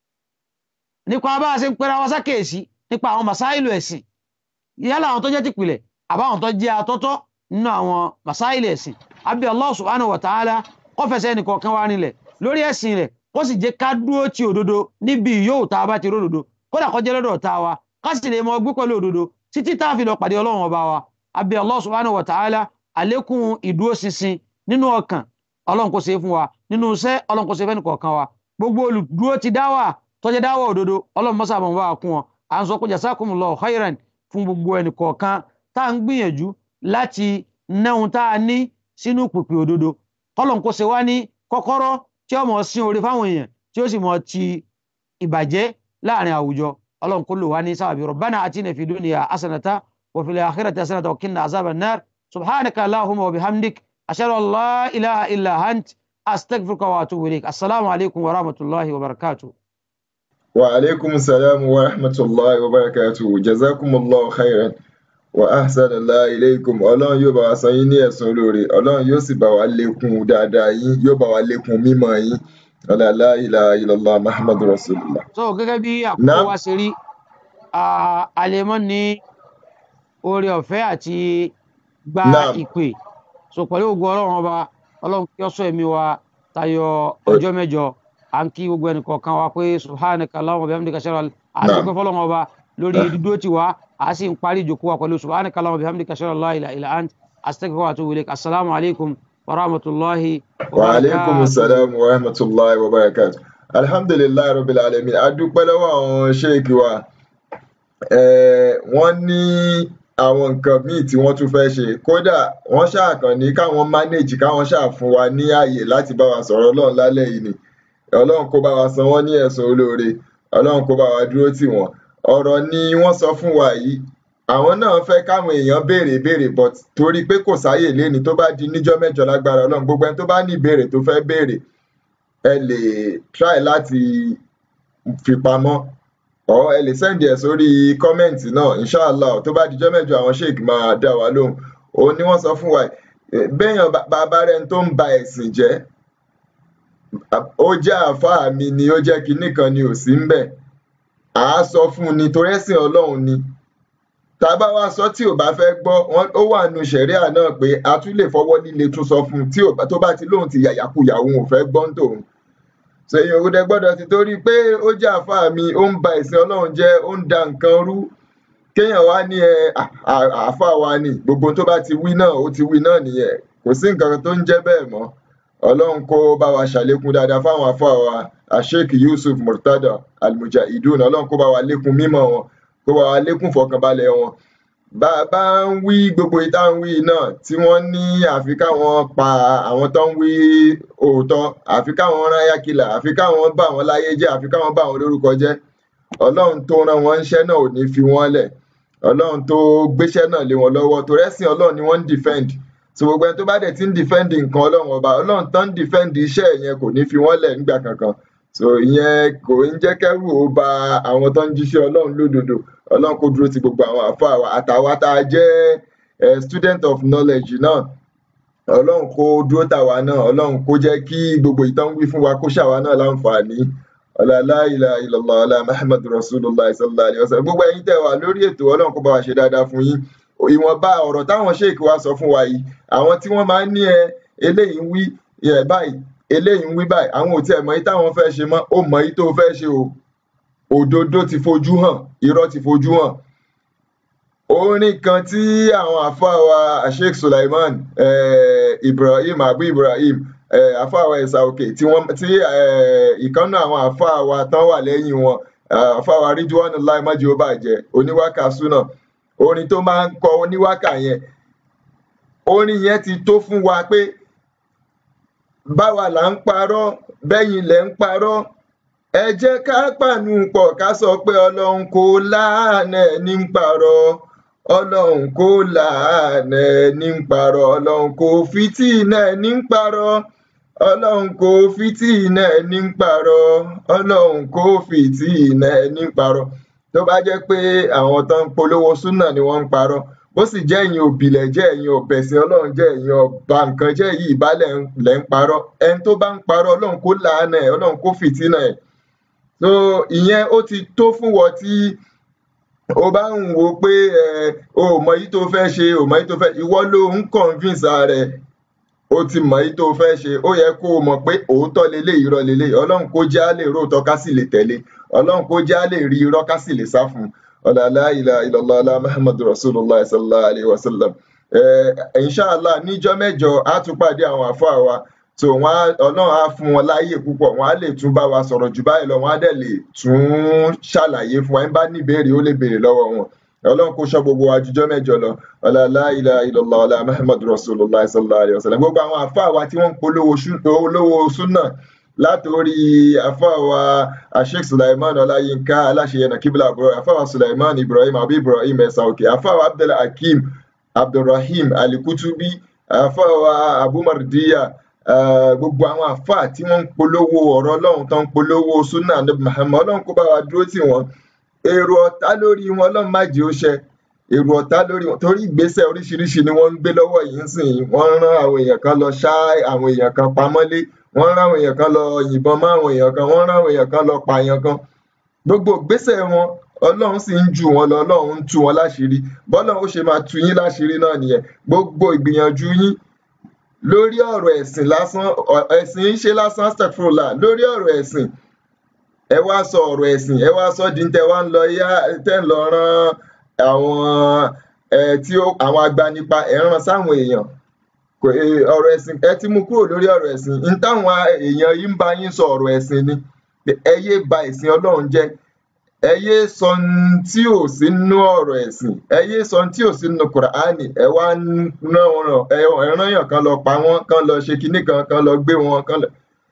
nípa bá a ṣe ń pera wa sákèèsí nípa àwọn masáìlù ẹ̀sìn yálà àwọn tó jẹ́ tìpìlẹ̀ àbáwọn tó jẹ́ atọ́tọ́ nínú àwọn masáìlù ẹ̀sìn àbí Allah subhanahu wa ta'ala kó fẹsẹ̀ ẹnìkọ̀ọ̀kan wa nílẹ̀ lórí ẹ̀sìn rẹ̀ kó sì jẹ́ ká dúró ti òdodo níbi yóò tá a bá ti ródòdó kódà kó jẹ́ lọ́dọ̀ tá a wa ká sì lè mọ gbé pẹ̀lú òdodo títí tá a fi lọ pàdé ọlọ́run ọba wa àbí Allah subhanahu wa ta'ala àlékún ìdúróṣinṣin nínú ọkàn ọlọ́run kò ṣe fún wa nínú iṣẹ́ ọlọ́run kò ṣe fẹ́ nìkọ̀ọ̀kan wa gbogbo olùdúró ti dáwà tọ́jẹ́ dáwà òdodo ọlọ́run mọ́sà bọ̀ wá kún wọn à ń sọ pé jazakumullahu khairan fún gbogbo ẹnìkọ̀ọ̀kan tá à ń gbìyànjú láti náhun tá a ní sínú pèpè òdodo kọ́lọ́n kò ṣe wá ní kọ́kọ́rọ́ tí ó mọ̀ sí orí fáwọn èèyàn tí ó sì mọ̀ ti ìbàjẹ́ láàrin àwùjọ ọlọ́run kò lò wá ní sábàbí rabbana atina fid dunya hasanata wa fil akhirati hasanata wa qina azaban nar subhanaka allahumma wa bihamdik ashhadu an la ilaha illa ant astaghfiruka wa atubu ilaik assalamu alaikum wa rahmatullahi wa barakatuh wa alaikum salam wa rahmatullahi wa barakatuh jazakumullahu khairan wa ahsana Allah ilaykum ọlọ́run yóò bá wa san yín ní ẹ̀san olóore ọlọ́run yóò sì bá wa lékún dáadáa yín yóò bá wa lékún mímọ̀ yín ọlá la ilaha illallah muhammadu rasulullah. so gẹ́gẹ́ bí àkókò Naam. wa ṣe rí a- a lè mọ́ ní oore ọ̀fẹ́ àti gba Naam. ìpè so pẹ̀lú ògo ọlọ́run ọba ọlọ́run kí ó sọ ẹ̀mí wa tayọ ọjọ́ mẹ́jọ à ń kí gbogbo ẹnìkọ̀ọ̀kan wa pé subhanaka allahumma wa bihamdika ashhadu an à ń Naam. dúpẹ́ fọlọ́run ọba lórí Ah. dídúró tiwa à sì ń parí ìjókòó wa pẹ̀lú subhanaka allahumma wa bihamdika ashhadu an la ilaha illa ant astaghfiruka wa atubu ilaik assalamu alaikum wa rahmatullahi wa wa aleykum barakatuh. salaam wa rahmatulahi wa barakatu alhamdulilayi rabbil alamin a dúpẹ́ lọ́wọ́ àwọn sheikh wa Eh, wọ́n ní àwọn nǹkan míì tí wọ́n tún fẹ́ ṣe kódà wọ́n ṣàkàn ní káwọn manage káwọn ṣáà fún wa ní ààyè láti bá wa sọ̀rọ̀ ọlọ́run lálẹ́ yìí ni ọlọ́run kó bá wa san wọ́n ní ẹ̀san olóore ọlọ́run kó bá wa dúró tì wọ́n ọ̀rọ̀ ni wọ́n sọ fún wa yìí àwọn náà fẹ́ káwọn èèyàn béèrè béèrè but torí pé kò sáyè léni tó bá di níjọ́ mẹ́jọ lágbára ọlọ́run gbogbo ẹni tó bá ní ìbéèrè tó fẹ́ béèrè ẹ lè try láti fi pamọ́ ọ ẹ lè sẹ́ndì ẹ̀ sórí kọ́mẹ̀ǹtì náà inshallah tó bá dijọ́ mẹ́jọ àwọn sheik máa dá wa lóhùn òun ni wọ́n sọ fún wa eh, béèyàn bá- bàbá rẹ̀ tó ń ba ẹ̀sìn jẹ́ ó jẹ́ àáfàá mi ni ó jẹ́ kinní kan ni ò sí ń bẹ̀ à á sọ fún un ni torí ẹ̀sìn ọlọ́run ni tá a bá wá sọ tí ò bá fẹ́ gbọ́ wọn ó wà nù sẹ̀ríà náà pé a tún lè fọwọ́ líle tún sọ fún un tí ò bá- tó bá ti lóun ti yàyàkuyà òun ò fẹ́ gbọ́ ń tòun sèyìn òwúdẹ gbọ́dọ̀ ti torí pé ó jẹ́ àáfàá mi ó ń ba ẹ̀sìn Ọlọ́run jẹ́ ó ń da nǹkan rú kéèyàn wá ní ẹ à- à- àáfàá wa ni gbogbo tó bá ti wí náà ó ti wí náà nìyẹn kò sí nǹkan tó ń jẹ́ bẹ́ẹ̀ mọ́ Ọlọ́run kó bá wa ṣàlékún dáadáa fáwọn àáfàá wa Sheikh Yusuf Murtada Al-Mujahideen Ọlọ́run kó bá wa lékún mímọ́ wọn kó bá wa lékún fọkànbalẹ̀ wọn bá a bá ń wí gbogbo ìta ń wí náà tí wọ́n ní àfi káwọn pa àwọn tó ń wí òótọ́ àfi káwọn rán yákìlà àfi káwọn bá wọn láyé jẹ́ àfi káwọn bá wọn lórúkọ jẹ́ ọlọ́run tó rán wọn níṣẹ́ náà ò ní fi wọ́n lẹ̀ ọlọ́run tó gbéṣẹ́ náà lé wọn lọ́wọ́ torí ẹ̀sìn ọlọ́run ni wọ́n ń defend so gbogbo ẹni tó bá dẹ̀ ti ń defend nǹkan ọlọ́run ọba ọlọ́run tó ń defend iṣẹ́ yẹn kò ní fi wọ́n lẹ̀ nígbà kankan so ìyẹn kò ń jẹ́ kẹ́rù ó ba àwọn tó ń jíṣẹ́ ọlọ́run lódodo ọlọ́run kó dúró ti gbogbo àwọn àfáà wa àtàwa tá a jẹ́ eh, student of knowledge náà ọlọ́run kó dúró tàwa náà ọlọ́run kó jẹ́ kí gbogbo ìtàn wí fún wa kó ṣàwa náà láǹfààní ọlá la ilaha illallah ọlá muhammadu rasulullah sallallahu alayhi wa sallam gbogbo ẹ̀yin tẹ́ wà lórí ètò ọlọ́run kó bá wa ṣe dáadáa fún yín ìwọ̀nba ọ̀rọ̀ táwọn sheik wa sọ fún wa yìí àwọn tí wọ́n máa ń ní ẹ eléyìí ń wí ẹ báyìí eléyìí ń wí báyìí àwọn ò tiẹ̀ mọ̀ yìí táwọn fẹ́ ṣe mọ́ ó mọ̀ yìí tó fẹ́ ṣe o òdodo ti fojú hàn irọ́ ti fojú hàn orin kan tí àwọn àfáà wa sheikh sulaiman eh, ibrahim abu ibrahim eh, àfáà wa ẹ̀sà òkè tí wọ́n tí eh, ìkànnà àwọn àfáà wa tán wà lẹ́yìn wọn eh, àfáà wa ridwanullahi májí ó bàjẹ́ oníwákà súnà orin tó máa ń kọ oníwákà yẹn orin yẹn ti tó fún wa pé báwa là ń parọ́ bẹ́yìn lẹ̀ ń parọ́ ẹ jẹ́ ká pàánù pọ̀ ká sọ pé ọlọ́run kò láàánú ẹni ń parọ́ ọlọ́run kò láàánú ẹni ń parọ́ ọlọ́run kò fìtínà ẹni ń parọ́ ọlọ́run kò fìtínà ẹni ń parọ́ ọlọ́run kò fìtínà ẹni ń parọ́ tó bá jẹ́ pé àwọn tó ń polówó súnà ni wọ́n ń parọ́ bó sì jẹ́ ẹ̀yin òbílẹ̀ jẹ́ ẹ̀yin ọ̀bẹ̀sìn ọlọ́run jẹ́ ẹ̀yin ọba nǹkan jẹ́ yìí ìbálẹ̀ lẹ̀ ń parọ́ ẹni tó bá ń parọ́ ọlọ́run kò láàánú ẹ̀ ọlọ́run kò fìtínà ẹ̀ so ìyẹn ó ti tó fún wọn tí o bá ń wo pé ẹ o ò mọ èyí tó fẹ́ ṣe o mọ èyí tó fẹ́ ìwọ ló ń convince ara ẹ o ti mọ èyí tó fẹ́ ṣe ó yẹ kó o mọ̀ pé òótọ́ lélẹ̀ irọ́ lélẹ̀ ọlọ́run kó jẹ́ á lè róòtọ́ ká sì lè tẹ̀lé ọlọ́run kó jẹ́ á lè rí irọ́ ká sì lè sá fún un ọ̀là la ilaha illallah ọ̀là muhammadu rasulullah sallallahu alayhi wa sallam eh, inshallah níjọ́ mẹ́jọ á tún pàdé àwọn àfáà wa so wọn á ọlọ́run á fún wọn láàyè púpọ̀ wọn á lè tún bá wa sọ̀rọ̀ jù báyìí lọ wọn á dẹ̀ lè tún ṣàlàyé fún wa ẹni bá ní ìbéèrè ó lè béèrè lọ́wọ́ wọn ọlọ́run kó ṣọ́ gbogbo wa jùjọ́ mẹ́jọ lọ ọlá la ilaha illallah ọlá muhammadu rasulullah sallallahu alayhi wa sallam gbogbo àwọn àfáà wa tí wọ́n ń polówó sú- olówó súnà látòrí àfáà wa asheik sulaiman ọláyínká aláṣeyẹnà kíbla àbúrò àfáà wa sulaiman ibrahim abu ibrahim ẹsà òkè àfáà wa abdul hakeem abdulrahim alikutubi àfáà wa abu mardiya eh, gbogbo àwọn àfáà tí wọ́n ń polówó ọ̀rọ̀ ọlọ́run tó ń polówó súnà nabi muhammad ọlọ́run kó bá wa dúró tì wọ́n èrò ọ̀tá lórí wọn ọlọ́run má jẹ́ ó ṣẹ èrò ọ̀tá lórí wọn torí ìgbésẹ̀ oríṣiríṣi ni wọ́n ń gbé lọ́wọ́ yìí ń sìn wọ́n rán àwọn èèyàn kan lọ ṣá àwọn èèyàn kan pamọ́lé wọ́n ráwọn èèyàn kan lọ yìnbọn mọ́ àwọn èèyàn kan wọ́n ráwọn èèyàn kan lọ pààyàn kan gbogbo ìgbésẹ̀ wọn ọlọ́run sì ń jù wọn lọ ọlọ́run ń tú wọn láṣìírí bọ́lọ́run ó ṣe máa tú yín láṣìírí náà nìyẹn gbogbo ìgbìyànjú yín lórí ọ̀rọ̀ ẹ̀sìn lásán ọ- ẹ̀sìn ń ṣe lásán astagfirullah lórí ọ̀rọ̀ ẹ̀sìn ẹ wá sọ ọ̀rọ̀ ẹ̀sìn ẹ wá sọ di tẹ wá ń lọ yá tẹ́ ń lọ rán àwọn ẹ tí ó àwọn agbanipa ẹ̀ ń rán sáwọn èèyàn kò ẹ, ọ̀rọ̀ ẹ̀sìn ẹ ti mú kúrò lórí ọ̀rọ̀ ẹ̀sìn ń táwọn èèyàn yìí ń bá yín sọ ọ̀rọ̀ ẹ̀sìn ni ẹ yé ba ẹ̀sìn ọlọ́run jẹ́ ẹ yé sọ n tí ò sí nínú ọ̀rọ̀ ẹ̀sìn ẹ yé sọ n tí ò sí nínú kùránì ẹ wá ń rán wọn ẹ ẹ rán yàn kan lọ pa wọn kan lọ ṣe kinní kan kan lọ gbé wọn kan lọ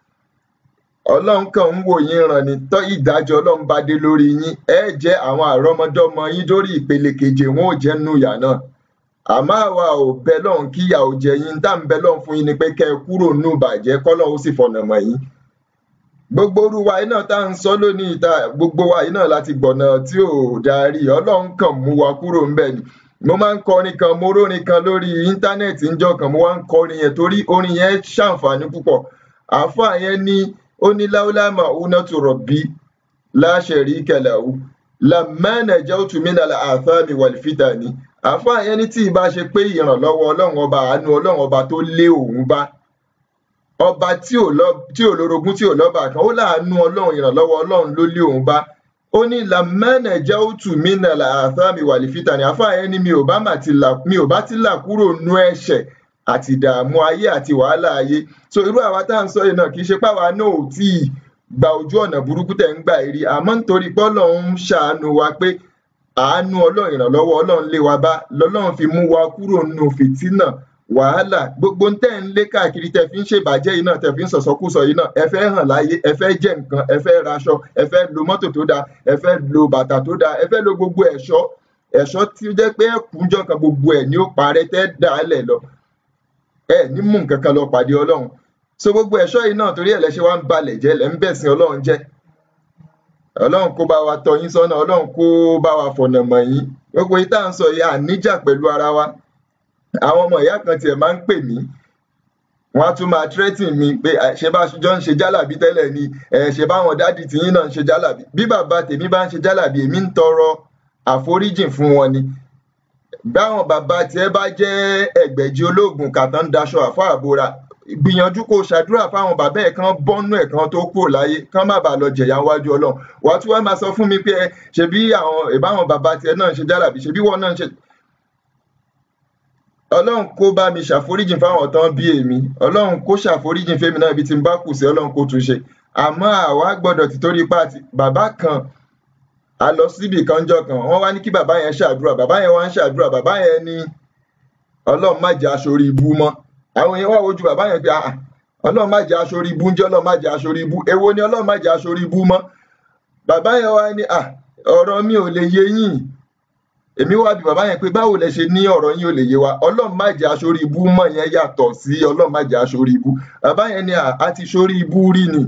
ọlọ́run kàn ń wò yín ràn ní tọ́ ìdájọ́ ọlọ́run bá dé lórí yín ẹ jẹ́ àwọn àrọ́mọdọ́mọ yín dórí ìpele keje wọn ò jẹ́ nínú ìyà náà àmọ́ àwa ò bẹ lọ́hùn kí ìyà ò jẹ yín tá à ń bẹ lọ́hùn fún yín ni pé kẹ́ ẹ kúrò nínú ìbàjẹ́ kọ́lọ́hún ó sì fọ̀nà mọ̀ yín gbogbo orú wa yìí náà tá à ń sọ lónìí ta gbogbo wa yìí náà láti gbọ̀nà tí ò darí ọlọ́run kàn mú wa kúrò ńbẹ̀ ni mo máa ń kọrin kan mo rórin kan lórí íńtánẹ́ẹ̀tì ńjọ́ kan mo wá ń kọrin yẹn torí orin yẹn ṣàǹfààní púpọ̀ àáfàá yẹn ní ó ní láúlámà únátù rọ̀bí láṣẹ̀rí kẹlẹ̀wú lamẹ́nà jẹ́ òtúmínàlà àfáàmì wàlífítà ni àáfàá yẹn ní tí ìbá ṣe pé ìrànlọ́wọ́ ọlọ́run ọba àánú ọlọ́run ọba tó lé òun bá ọba tí ò lọ tí ò lórogún tí ò lọ́ba kan ó láàánú ọlọ́run ìrànlọ́wọ́ ọlọ́run ló lé òun bá ó ní lamẹ́nà jẹ́ òtúmínàlà àfáàmì wàlífítà ni àáfàá yẹn ní mi ò bá mà ti là mi ò bá ti là kúrò nú ẹ̀ṣẹ̀ àti ìdààmú ayé àti wàhálà ayé so irú àwa tá à ń sọ yìí náà kì í ṣe páwa náà ò tí ì gba ojú ọ̀nà burúkú tẹ̀ ń gbà yìí rí àmọ́ nítorí pé ọlọ́run ń ṣàánú wa pé àánú ọlọ́run ìrànlọ́wọ́ ọlọ́run lé wa bá lọ́lọ́run fi mú wa kúrò nínú fìtínà wàhálà gbogbo ń tẹ́ ń lé káàkiri tẹ́ fi ń ṣèbàjẹ́ yìí náà tẹ́ fi ń sọ̀sọ́kúsọ yìí náà ẹ fẹ́ hàn láyé ẹ fẹ́ jẹ nǹkan ẹ fẹ́ raṣọ ẹ fẹ́ lo mọ́tò tó dáa ẹ fẹ́ lo bàtà tó dáa ẹ fẹ́ lo gbogbo ẹ̀ṣọ́ ẹ̀ṣọ́ tí ó jẹ́ pé ẹ̀kúnjọ́ kan gbogbo ẹ̀ ni ó parẹ́ tẹ́ dà á lẹ̀ lọ ẹ ní mú nǹkan kan lọ pàdé ọlọ́run so gbogbo ẹ̀ṣọ́ yìí náà torí ẹ̀ lẹ́ṣẹ̀ wá ń balẹ̀ jẹ́ lẹ́ ń bẹ̀sìn ọlọ́run jẹ́ ọlọ́run kó bá wa tọ́ yín sọ́nà ọlọ́run kó bá wa fọ̀nà mọ̀ yín gbogbo yìí tá à ń sọ yìí àníjà pẹ̀lú ara wa àwọn ọmọ ìyá kan tiẹ̀ máa ń pè mí wọ́n á tún máa threaten mi pé "Ah, ṣe bá jọ ń ṣe jálàbí tẹ́lẹ̀ ni ẹ̀ ṣe báwọn dádì tiyín náà ń ṣe jálàbí bí bàbá tèmi bá ń ṣe jálàbí èmi ń tọrọ àforíjìn fún wọn ni báwọn bàbá tiẹ̀ bá jẹ́ ẹgbẹ̀jì olóògùn kàtàn daṣọ àfọ àbora gbìyànjú kó o ṣàdúrà fáwọn bàbá ẹ̀ kan bọ́nú ẹ̀ kan tó kúrò láyé kán má bàa lọ jẹ̀yà wájú ọlọ́run wàá tún wá máa sọ fún mi pé ẹ, ṣebí àwọn ìbáwọn bàbá tiẹ̀ náà ń ṣe jálàbí ṣebí wọn náà ń ṣe ọlọ́run kó bá mi ṣàforíjìn fáwọn tán bí èmi ọlọ́run kó ṣàforíjìn fẹ́mi náà ibi tí n bá kù sí ọlọ́run kó tún ṣe àmọ́ àwa gbọ́dọ̀ ti torí pa àti bàbá kan a lọ síbì kan jọ kan wọ́n wá ní kí bàbá yẹn ṣàdúrà bàbá yẹn wá ń ṣàdúrà bàbá yẹn ní ọlọ́run má jẹ́ aṣorí ibú mọ́ àwọn yẹn wá wojú bàbá yẹn pé ah ọlọ́run má jẹ́ aṣorí ibú ń jẹ́ ọlọ́run má jẹ́ aṣorí ibú èwo ni ọlọ́run má jẹ́ aṣorí ibú mọ́ bàbá yẹn wá ní ah ọ̀rọ̀ mi ò lè yé yín èmi wá bí bàbá yẹn pé báwo lẹ ṣe ní ọ̀rọ̀ yín ò lè yé wa ọlọ́run má jẹ́ aṣorí ibú mọ́ yẹn yàtọ̀ sí ọlọ́run má jẹ́ aṣorí ibú bàbá yẹn ní "Ah, a ti ṣorí ibú rí ni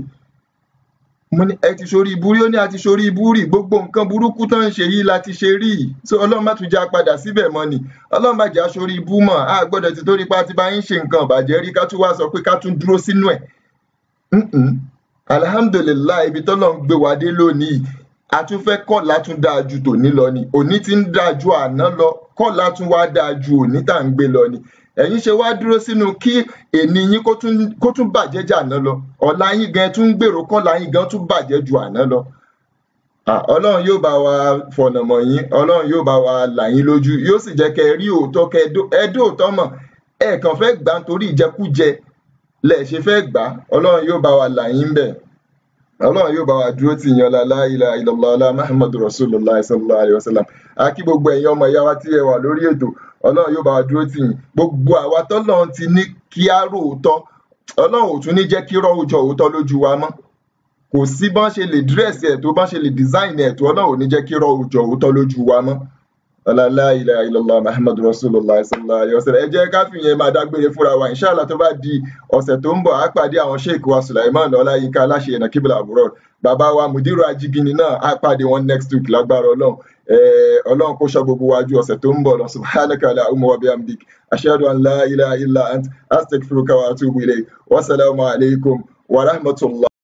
mo ní ẹ ti ṣorí ibú rí ó ní a ti ṣorí ibú rí gbogbo nǹkan burúkú tó ń ṣe yìí la ti ṣe rí so ọlọ́run má tún já padà síbẹ̀ mọ́ ni ọlọ́run má jẹ́ aṣorí ibú mọ́ a gbọ́dọ̀ ti torí pa ti bá yín ṣe nǹkan ìbàjẹ́ rí ká tún wá sọ pé ká tún dúró sínú ẹ̀ Mm-mm. alhamdulilayi ibi tọ́lọ́ ń gbé wa dé lónìí a tún fẹ́ kọ́lá tún dáa ju tòní lọ ni òní ti ń dáa ju àná lọ kọ́lá tún wá dáa ju òní tá à ń gbé lọ ni ẹ̀yin ṣe wá dúró sínú kí èní yín kó tún kó tún bàjẹ́ jà àná lọ ọ̀la yín gan tún ń gbèrò kọ́lá yín gan tún bàjẹ́ ju àná lọ Ah, ọlọ́run yóò bá wa fọ̀nà mọ̀ yín ọlọ́run yóò bá wa là yín lójú yóò sì jẹ́ kẹ́ ẹ rí òótọ́ kẹ́ ẹ dó- ẹ dóòótọ́ mọ̀ ẹ kàn fẹ́ gbà nítorí ìjẹkújẹ lẹ̀ ṣe fẹ́ gbà á ọlọ́run yóò bá wa là yín bẹ̀ ọlọ́run yóò bá wa dúró tì yín ọlá la ilaha illallah ọlá muhammadu rasulillah sallallahu alayhi wa sallam a kí gbogbo ẹ̀yin ọmọ ìyá wa tí ẹ wà lórí ètò ọlọ́run yóò bá wa dúró tì yín gbogbo àwa tọ́lọ́run ti ní kí á rò òótọ́ ọlọ́run ò tún ní jẹ́ kí rọ́ òójọ́ òótọ́ lójú wa mọ́ kò sí bọ́n ṣe lè dírẹ́sì ẹ̀ tó bọ́n ṣe lè dísáìnì ẹ̀ tó ọlọ́run ò ní jẹ́ kí rọ́ òójọ́ òótọ́ lójú wa mọ́ ọlá la ilaha illallah muhammadu rasulillah sallallahu alayhi wa sallam ẹ jẹ́ ká fìyẹn máa dágbére fúnra wa inshallah tó bá di ọ̀sẹ̀ tó ń bọ̀ á pàdé àwọn sheik wa sulaiman ọláyínká aláṣẹ ẹ̀nà kíbla àbúrò bàbá wa mudiru ajigini náà á pàdé wọn next week lágbára ọlọ́run Eh, ọlọ́run kó ṣọ́ gbogbo wa ju ọ̀sẹ̀ tó ń bọ̀ lọ subhanaka allahumma wa bihamdik ashhadu an la ilaha illa ant astaghfiruka wa atubu ilayk wasalaamu alaykum wa rahmatullah.